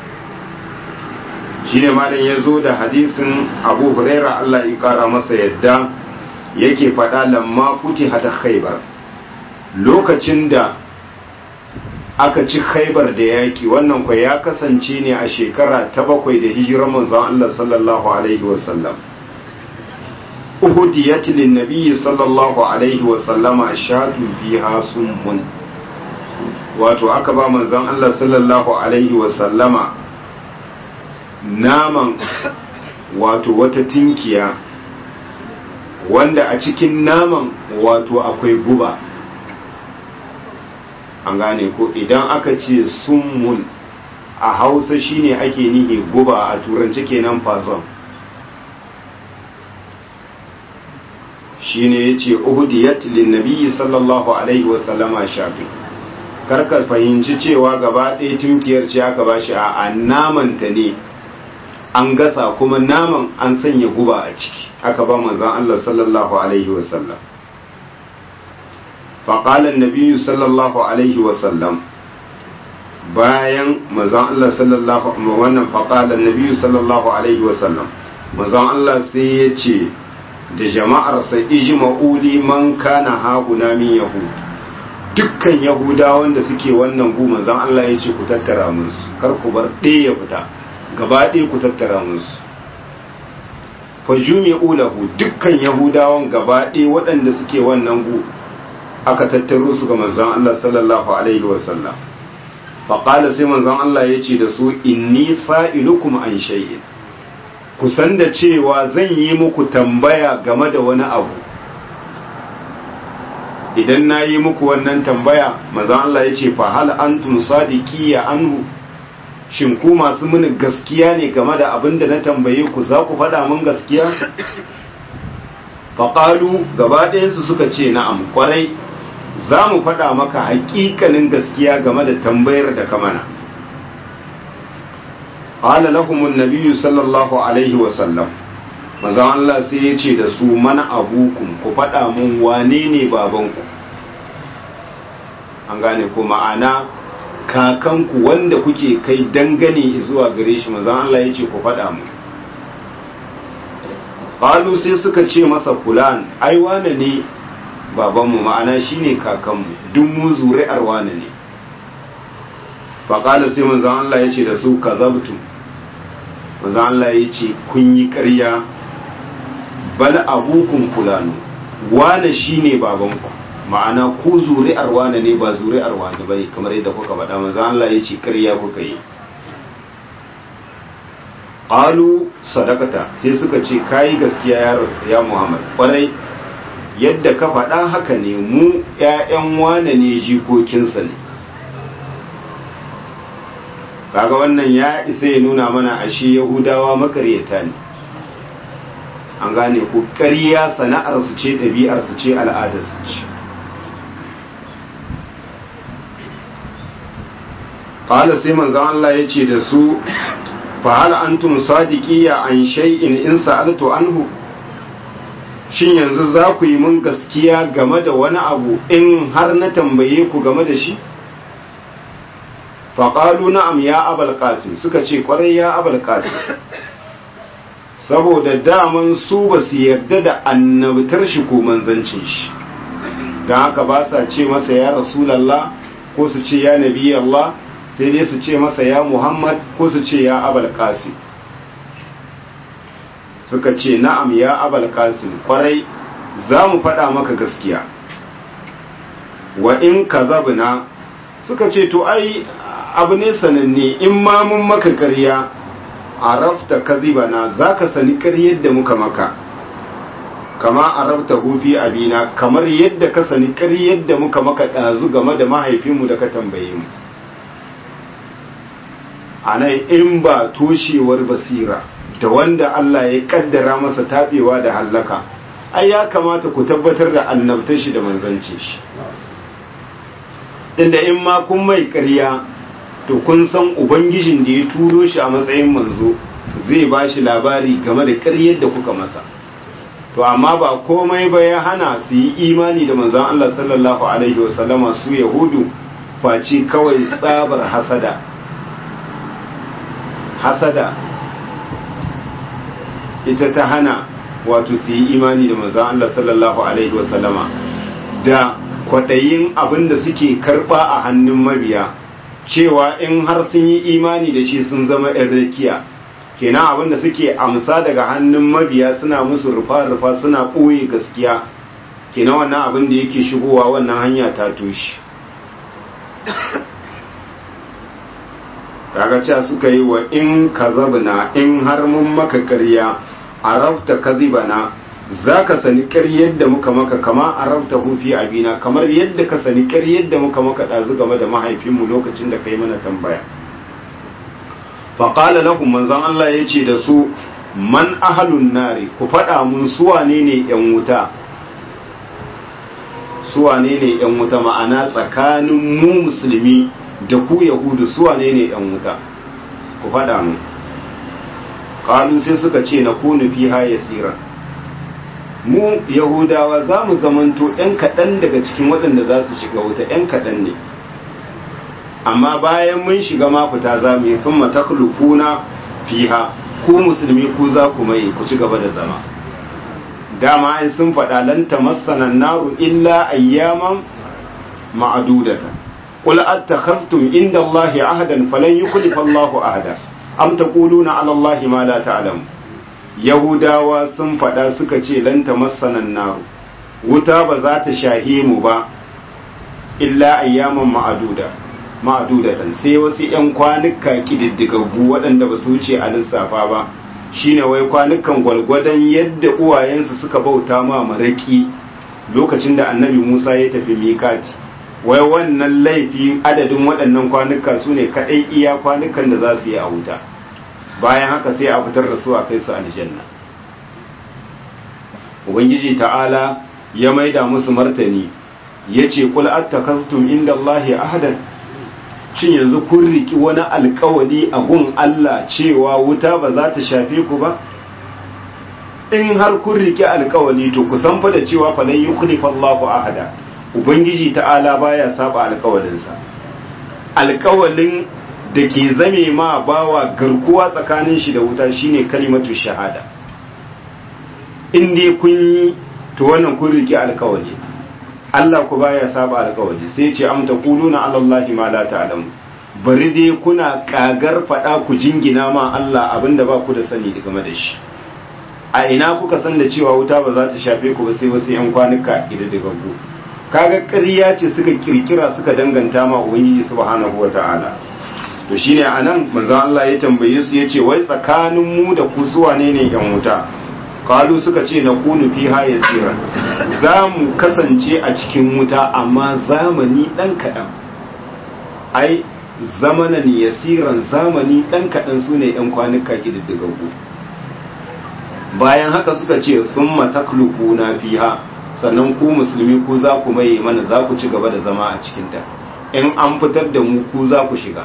shi ne malam ya zo da hadisin abu huraira allah ya kara masa yadda yake faɗa lamma kuti hata khaibar lokacin da aka ci khaibar da yaƙi wannan kwa ya kasance ne a shekara ta bakwai da hijirar manzon Allah sallallahu alaihi wasallam uhudiyat lin nabiy sallallahu alaihi wasallama shatu fiha summun wato aka ba manzon Allah sallallahu alaihi wasallama naman wato wata tinkiya wanda a cikin naman wato akwai guba an gane ko idan aka ce summun a hausa shine ake nihi guba a turanci kenan fason shine ya ce uhudiyat linnabiyyi sallallahu alaihi wasallama shafi karka fahimci cewa gaba ɗaya tunkiyar ce aka ba shi a namanta ne an gasa kuma naman an sanya guba a ciki aka ba manzan Allah sallallahu alaihi wasallam فقال النبي صلى الله عليه وسلم bayan manzon Allah sallallahu wannan faqala annabi sallallahu alaihi wasallam manzon Allah sai ya ce da jama'arsa ijma'u liman kana hauna min yahud dukkan yahudawan da suke wannan gu manzon Allah ya ce ku tattara musu kar ku bar ɗaya ya fita gaba ɗaya ku tattara musu fa jumi'u lahu dukkan yahudawan gaba ɗaya waɗanda suke wannan gu aka tattaro su ga manzon Allah sallallahu alaihi wasallam fa qala sai manzon Allah ya ce da su inni sa'ilukum an shay'in ku san da cewa zan yi muku tambaya game da wani abu idan na yi muku wannan tambaya maza Allah ya ce fa hal antum sadiqiya anhu shin ku masu mini gaskiya ne game da abin da na tambaye ku za ku faɗa min gaskiya faƙalu gaba ɗayansu suka ce na'am kwarai za mu faɗa maka haƙiƙanin gaskiya game da tambayar da ka mana qala lahum an-nabiy sallallahu alaihi wa sallam manzon Allah sai ya ce da su mana abukum ku faɗa mun wane ne babanku an gane ko ma'ana kakanku wanda kuke kai dangane zuwa gare shi manzon Allah ya ce ku faɗa mu qalu sai suka ce masa fulan ai wane ne babanmu ma'ana shine kakanmu duk mu zuri'ar wane ne faƙala sai manzon Allah ya ce da su kazabtum manzon Allah ya ce kun yi ƙarya bal abukun fulanu wane shine babanku ma'ana ku zuri'ar wane ne ba zuri'ar wane bane kamar yadda kuka faɗa manzon Allah ya ce ƙarya kuka yi qalu sadaqata sai suka ce kai gaskiya ya ya Muhammad kwarai yadda ka faɗa haka ne mu ƴaƴan wane ne jikokinsa ne kaga wannan ya isa ya nuna mana ashe yahudawa makaryata ne an gane ku ƙarya sana'ar su ce ɗabi'ar su ce al'adar su ce qala sai manzon Allah ya ce da su fa hal antum sadiqiyya an shay'in in sa'altu anhu shin yanzu za ku yi mun gaskiya game da wani abu in har na tambaye ku game da shi faƙalu na'am ya abal qasim suka ce ƙwarai ya abal qasim saboda daman su ba su yarda da annabtar shi ko manzancin shi don haka ba sa ce masa ya rasulallah ko su ce ya nabi Allah sai dai su ce masa ya muhammad ko su ce ya abal qasim suka ce na'am ya abal qasim ƙwarai za mu faɗa maka gaskiya wa in kazabna suka ce to ai abu ne sananne in ma mun maka ƙarya a rafta kazibana za ka sani ƙaryar da muka maka kama a rafta hufi abina kamar yadda ka sani ƙaryar da muka maka ɗazu game da mahaifinmu da ka tambaye mu a nan in ba toshewar basira da wanda Allah ya ƙaddara masa taɓewa da hallaka ai ya kamata ku tabbatar da annabtar shi da manzancin shi inda in ma kun mai ƙarya to kun san ubangijin da ya turo shi a matsayin manzo zai ba shi labari game da ƙaryar da kuka masa to amma ba komai ba ya hana su yi imani da manzon Allah sallallahu alaihi wasallama su yahudu face kawai tsabar hasada hasada ita ta hana wato su yi imani da manzon Allah sallallahu alaihi wasallama da kwaɗayin abin da suke karɓa a hannun mabiya cewa in har sun yi imani da shi sun zama ‘yan rakiya kenan abin da suke amsa daga hannun mabiya suna musu rufa-rufa suna ɓoye gaskiya kenan wannan abin da yake shigowa wannan hanya ta toshe kaga cewa suka yi wa in kazabna in har mun maka ƙarya a rafta kazibana za ka sani ƙaryar da muka maka kama a rauta hufi abina kamar yadda ka sani ƙaryar da muka maka ɗazu game da mahaifinmu lokacin da ka yi mana tambaya faƙala lahum manzon Allah ya ce da su man ahalun nari ku faɗa mun suwane ne ‘yan wuta suwane ne ‘yan wuta ma'ana tsakanin mu musulmi da ku yahudu suwane ne ‘yan wuta ku faɗa mun ƙalu sai suka ce na kunu fiha yasiran mu yahudawa za mu zamanto 'yan kaɗan daga cikin waɗanda za su shiga wuta 'yan kaɗan ne amma bayan mun shiga ma fita za mu yi fin matakulukuna fiha ku musulmi ku za ku mai ku ci gaba da zama dama ai sun faɗa lan tamassana naru illa ayyaman ma'dudatan qul attakhaztum inda Allahi ahadan falan yukhlifa Allahu ahada am taquluna ala Allahi ma la ta'lamu yahudawa sun faɗa suka ce lan tamassana naru wuta ba za ta shahe mu ba illa ayyaman ma'aduda ma'adudatan sai wasu 'yan kwanuka kididdigaggu waɗanda ba su wuce a lissafa ba shine wai kwanukan gwalgwadon yadda uwayensu suka bauta ma maraki lokacin da annabi musa ya tafi mikati wai wannan laifi adadin waɗannan kwanuka su ne kaɗai iya kwanukan da za su yi a wuta bayan haka sai a fitar da su a kai su aljanna ubangiji ta'ala ya maida musu martani ya ce kul attakastum inda Allahi ahadan cin yanzu kun riki wani alkawali a gun Allah cewa wuta ba za ta shafe ku ba in har kun riki alkawali to ku san fa da cewa fa lan yukhlifa Allahu ahada ubangiji ta'ala baya saba alkawalinsa alkawalin da ke zame ma bawa garkuwa tsakanin shi da wuta shine kalimatu shahada in dai kun yi to wannan kun riki alkawali Allah ku baya saba alkawali sai ce am taquluna ala Allahi ma la ta'lamu bari dai kuna kagar fada ku jingina ma Allah abinda ba ku da sani game da shi a ina kuka san da cewa wuta ba za ta shafe ku ba sai wasu yan kwanuka ididdigaggu kaga ƙarya ce suka kirkira suka danganta ma ubangiji subhanahu wata'ala to shine anan manzo Allah ya tambaye su yace wai tsakanin mu da ku suwa ne ne yan wuta kalu suka ce na kunu fiha yasira za mu kasance a cikin wuta amma zamani dan kaɗan ai zamanan yasiran zamani dan kaɗan su ne yan kwanuka ƙididdigaggu bayan haka suka ce sun matakluku na fiha sannan ku musulmi ku za ku maye mana za ku ci gaba da zama a cikinta in an fitar da mu ku za ku shiga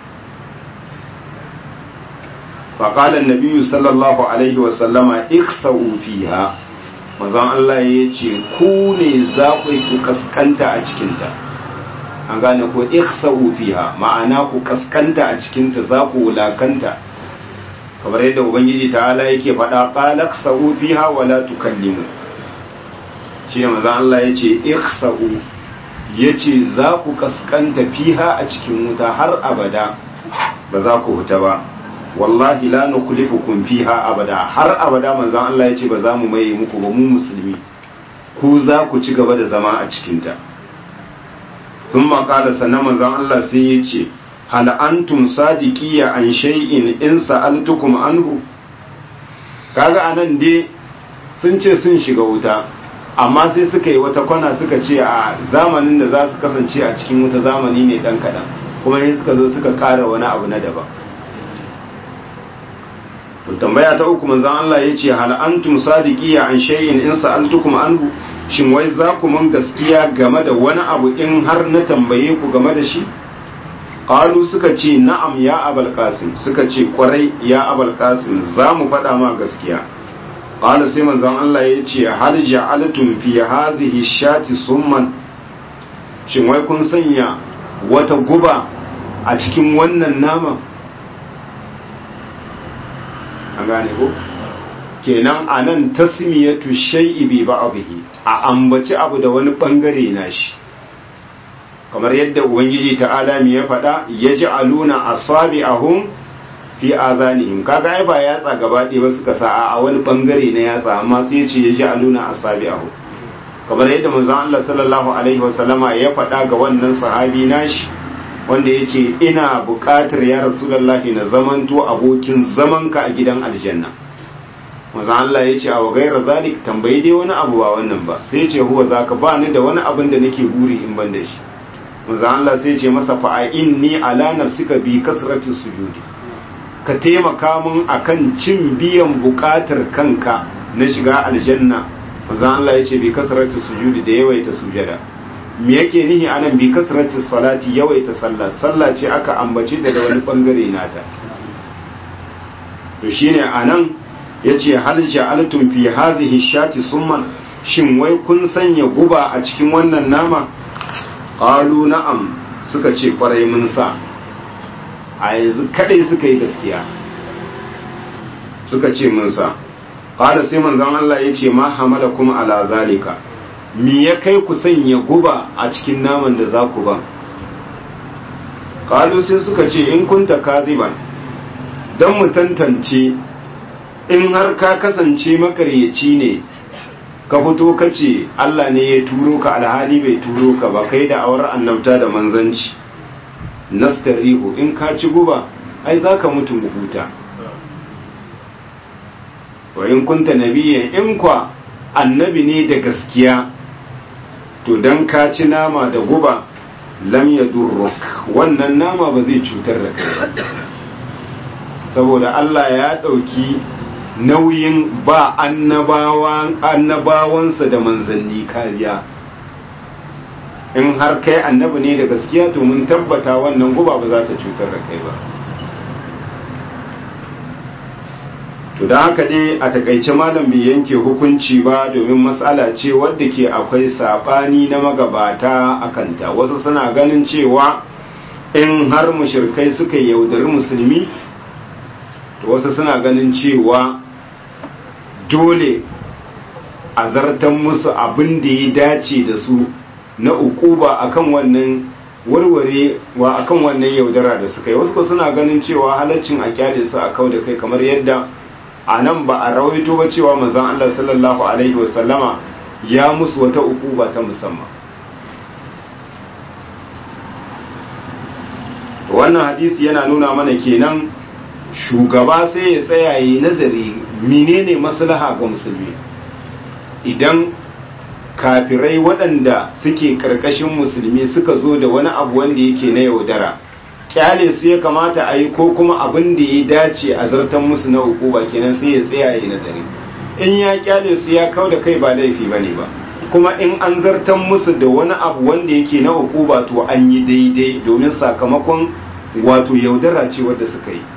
faƙalar nabiyu sallallahu alaihi wasallama iksa'u fiha mazan Allah ya ce ku ne za ku kaskanta a cikinta an gane ko iksa'u fiha ma'ana ku kaskanta a cikinta za ku wulakanta kamar yadda ubangiji ta'ala yake faɗa qalaq sa'u fiha wa la tukallimu shi ne manzon Allah yace ikhsa'u yace za ku kaskanta fiha a cikin wuta har abada ba za ku huta ba wallahi la nukhlifukum fiha abada har abada manzon Allah yace ba za mu maye muku ba mu musulmi ku za ku ci gaba da zama a cikin ta thumma qala sannan manzon Allah sai yace hal antum sadiqiya an shay'in in sa'altukum anhu kaga anan dai sun ce sun shiga wuta amma sai suka yi wata kwana suka ce a zamanin da za su kasance a cikin wuta zamani ne dan kadan kuma sai suka zo suka ƙara wani abu na daban to tambaya ta uku manzon Allah yace hal antum sadiqiya an shay'in in sa'altukum anhu shin wai za ku mun gaskiya game da wani abu in har na tambaye ku game da shi qalu suka ce na'am ya abul qasim suka ce kwarai ya abul qasim za mu faɗa ma gaskiya qala sai manzon Allah ya ce hal ja'altum fi hadhihi shati summan shin wai kun sanya wata guba a cikin wannan nama an gane ko kenan anan tasmiyatu shay'i bi ba'dhihi a ambaci abu da wani bangare nashi kamar yadda ubangiji ta'ala mi ya faɗa ya ji aluna a sabi a hun fi azanihim kaga ai ba yatsa gaba ɗaya ba suka sa a wani bangare na yatsa amma sai ya ce ya ji aluna a sabi a hun kamar yadda manzon Allah sallallahu alaihi wasallama ya faɗa ga wannan sahabi nashi wanda ya ce ina buƙatar ya rasulullahi na zamanto abokin zamanka a gidan aljanna manzon Allah ya ce a wa gaira zalik tambayi dai wani abu ba wannan ba sai ya ce huwa zaka ba ni da wani abin da nake buri in ban da shi manzo Allah sai ce masa fa inni ala nafsika bi kasrati sujudi ka taimaka mun akan cin biyan bukatar kanka na shiga aljanna manzo Allah ya ce bi kasrati sujudi da yawaita sujada me yake nihi anan bi kasrati salati yawaita sallah sallah ce aka ambace ta da wani bangare nata to shine anan yace hal ja'altum fi hadhihi shati summan shin wai kun sanya guba a cikin wannan nama qalu na'am suka ce kwarai mun sa a yanzu kadai suka yi gaskiya suka ce mun sa qala sai manzon Allah yace ma hamalakum ala zalika me ya kai ku sanya guba a cikin naman da za ku ban qalu sai suka ce in kunta kadiban dan mu tantance in har ka kasance makaryaci ne ka fito ka ce Allah ne ya turo ka alhali bai turo ka ba kai da awar annabta da manzanci nastarihu in ka ci guba ai za ka mutu huta wa in kunta nabiyyan in kwa annabi ne da gaskiya to dan ka ci nama da guba lam yadurruk wannan nama ba zai cutar da kai saboda Allah ya ɗauki nauyin ba annabawansa da manzanni kariya in har kai annabi ne da gaskiya to mun tabbata wannan guba ba za ta cutar da kai ba to da haka dai a takaice malam bai yanke hukunci ba domin matsala ce wadda ke akwai sabani na magabata a kanta wasu suna ganin cewa in har mushirkai suka yaudari musulmi to wasu suna ganin cewa dole a zartan musu abin da ya dace da su na ukuba akan wannan warware wa akan wannan yaudara da suka yi wasu suna ganin cewa halaccin a kyale su a kau da kai kamar yadda a nan ba a rawaito ba cewa manzon Allah sallallahu alaihi wasallama ya musu wata ukuba ta musamman wannan hadisi yana nuna mana kenan shugaba sai ya tsaya yi nazari menene maslaha ga musulmi idan kafirai waɗanda suke ƙarƙashin musulmi suka zo da wani abu wanda yake na yaudara kyale su ya kamata a yi ko kuma abin da ya dace a zartan musu na hukuma kenan sai ya tsaya yi nazari in ya kyale su ya kau da kai ba laifi ba ne ba kuma in an zartan musu da wani abu wanda yake na hukuma to an yi daidai domin sakamakon wato yaudara ce wadda suka yi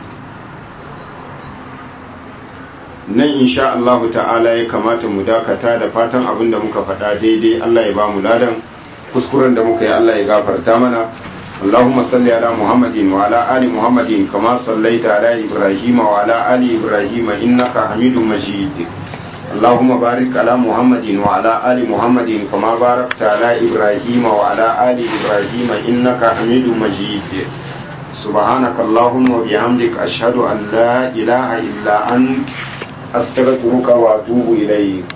nan insha Allah ta'ala ya kamata mu dakata da fatan abin da muka faɗa daidai Allah ya ba mu ladan kuskuren da muka yi Allah ya gafarta mana اللهم صل على محمد وعلى آل محمد كما صليت على إبراهيم وعلى آل إبراهيم إنك حميد مجيد اللهم بارك على محمد وعلى آل محمد كما باركت على إبراهيم وعلى آل إبراهيم إنك حميد مجيد سبحانك اللهم وبحمدك أشهد أن لا إله إلا أنت أستغفرك وأتوب إليك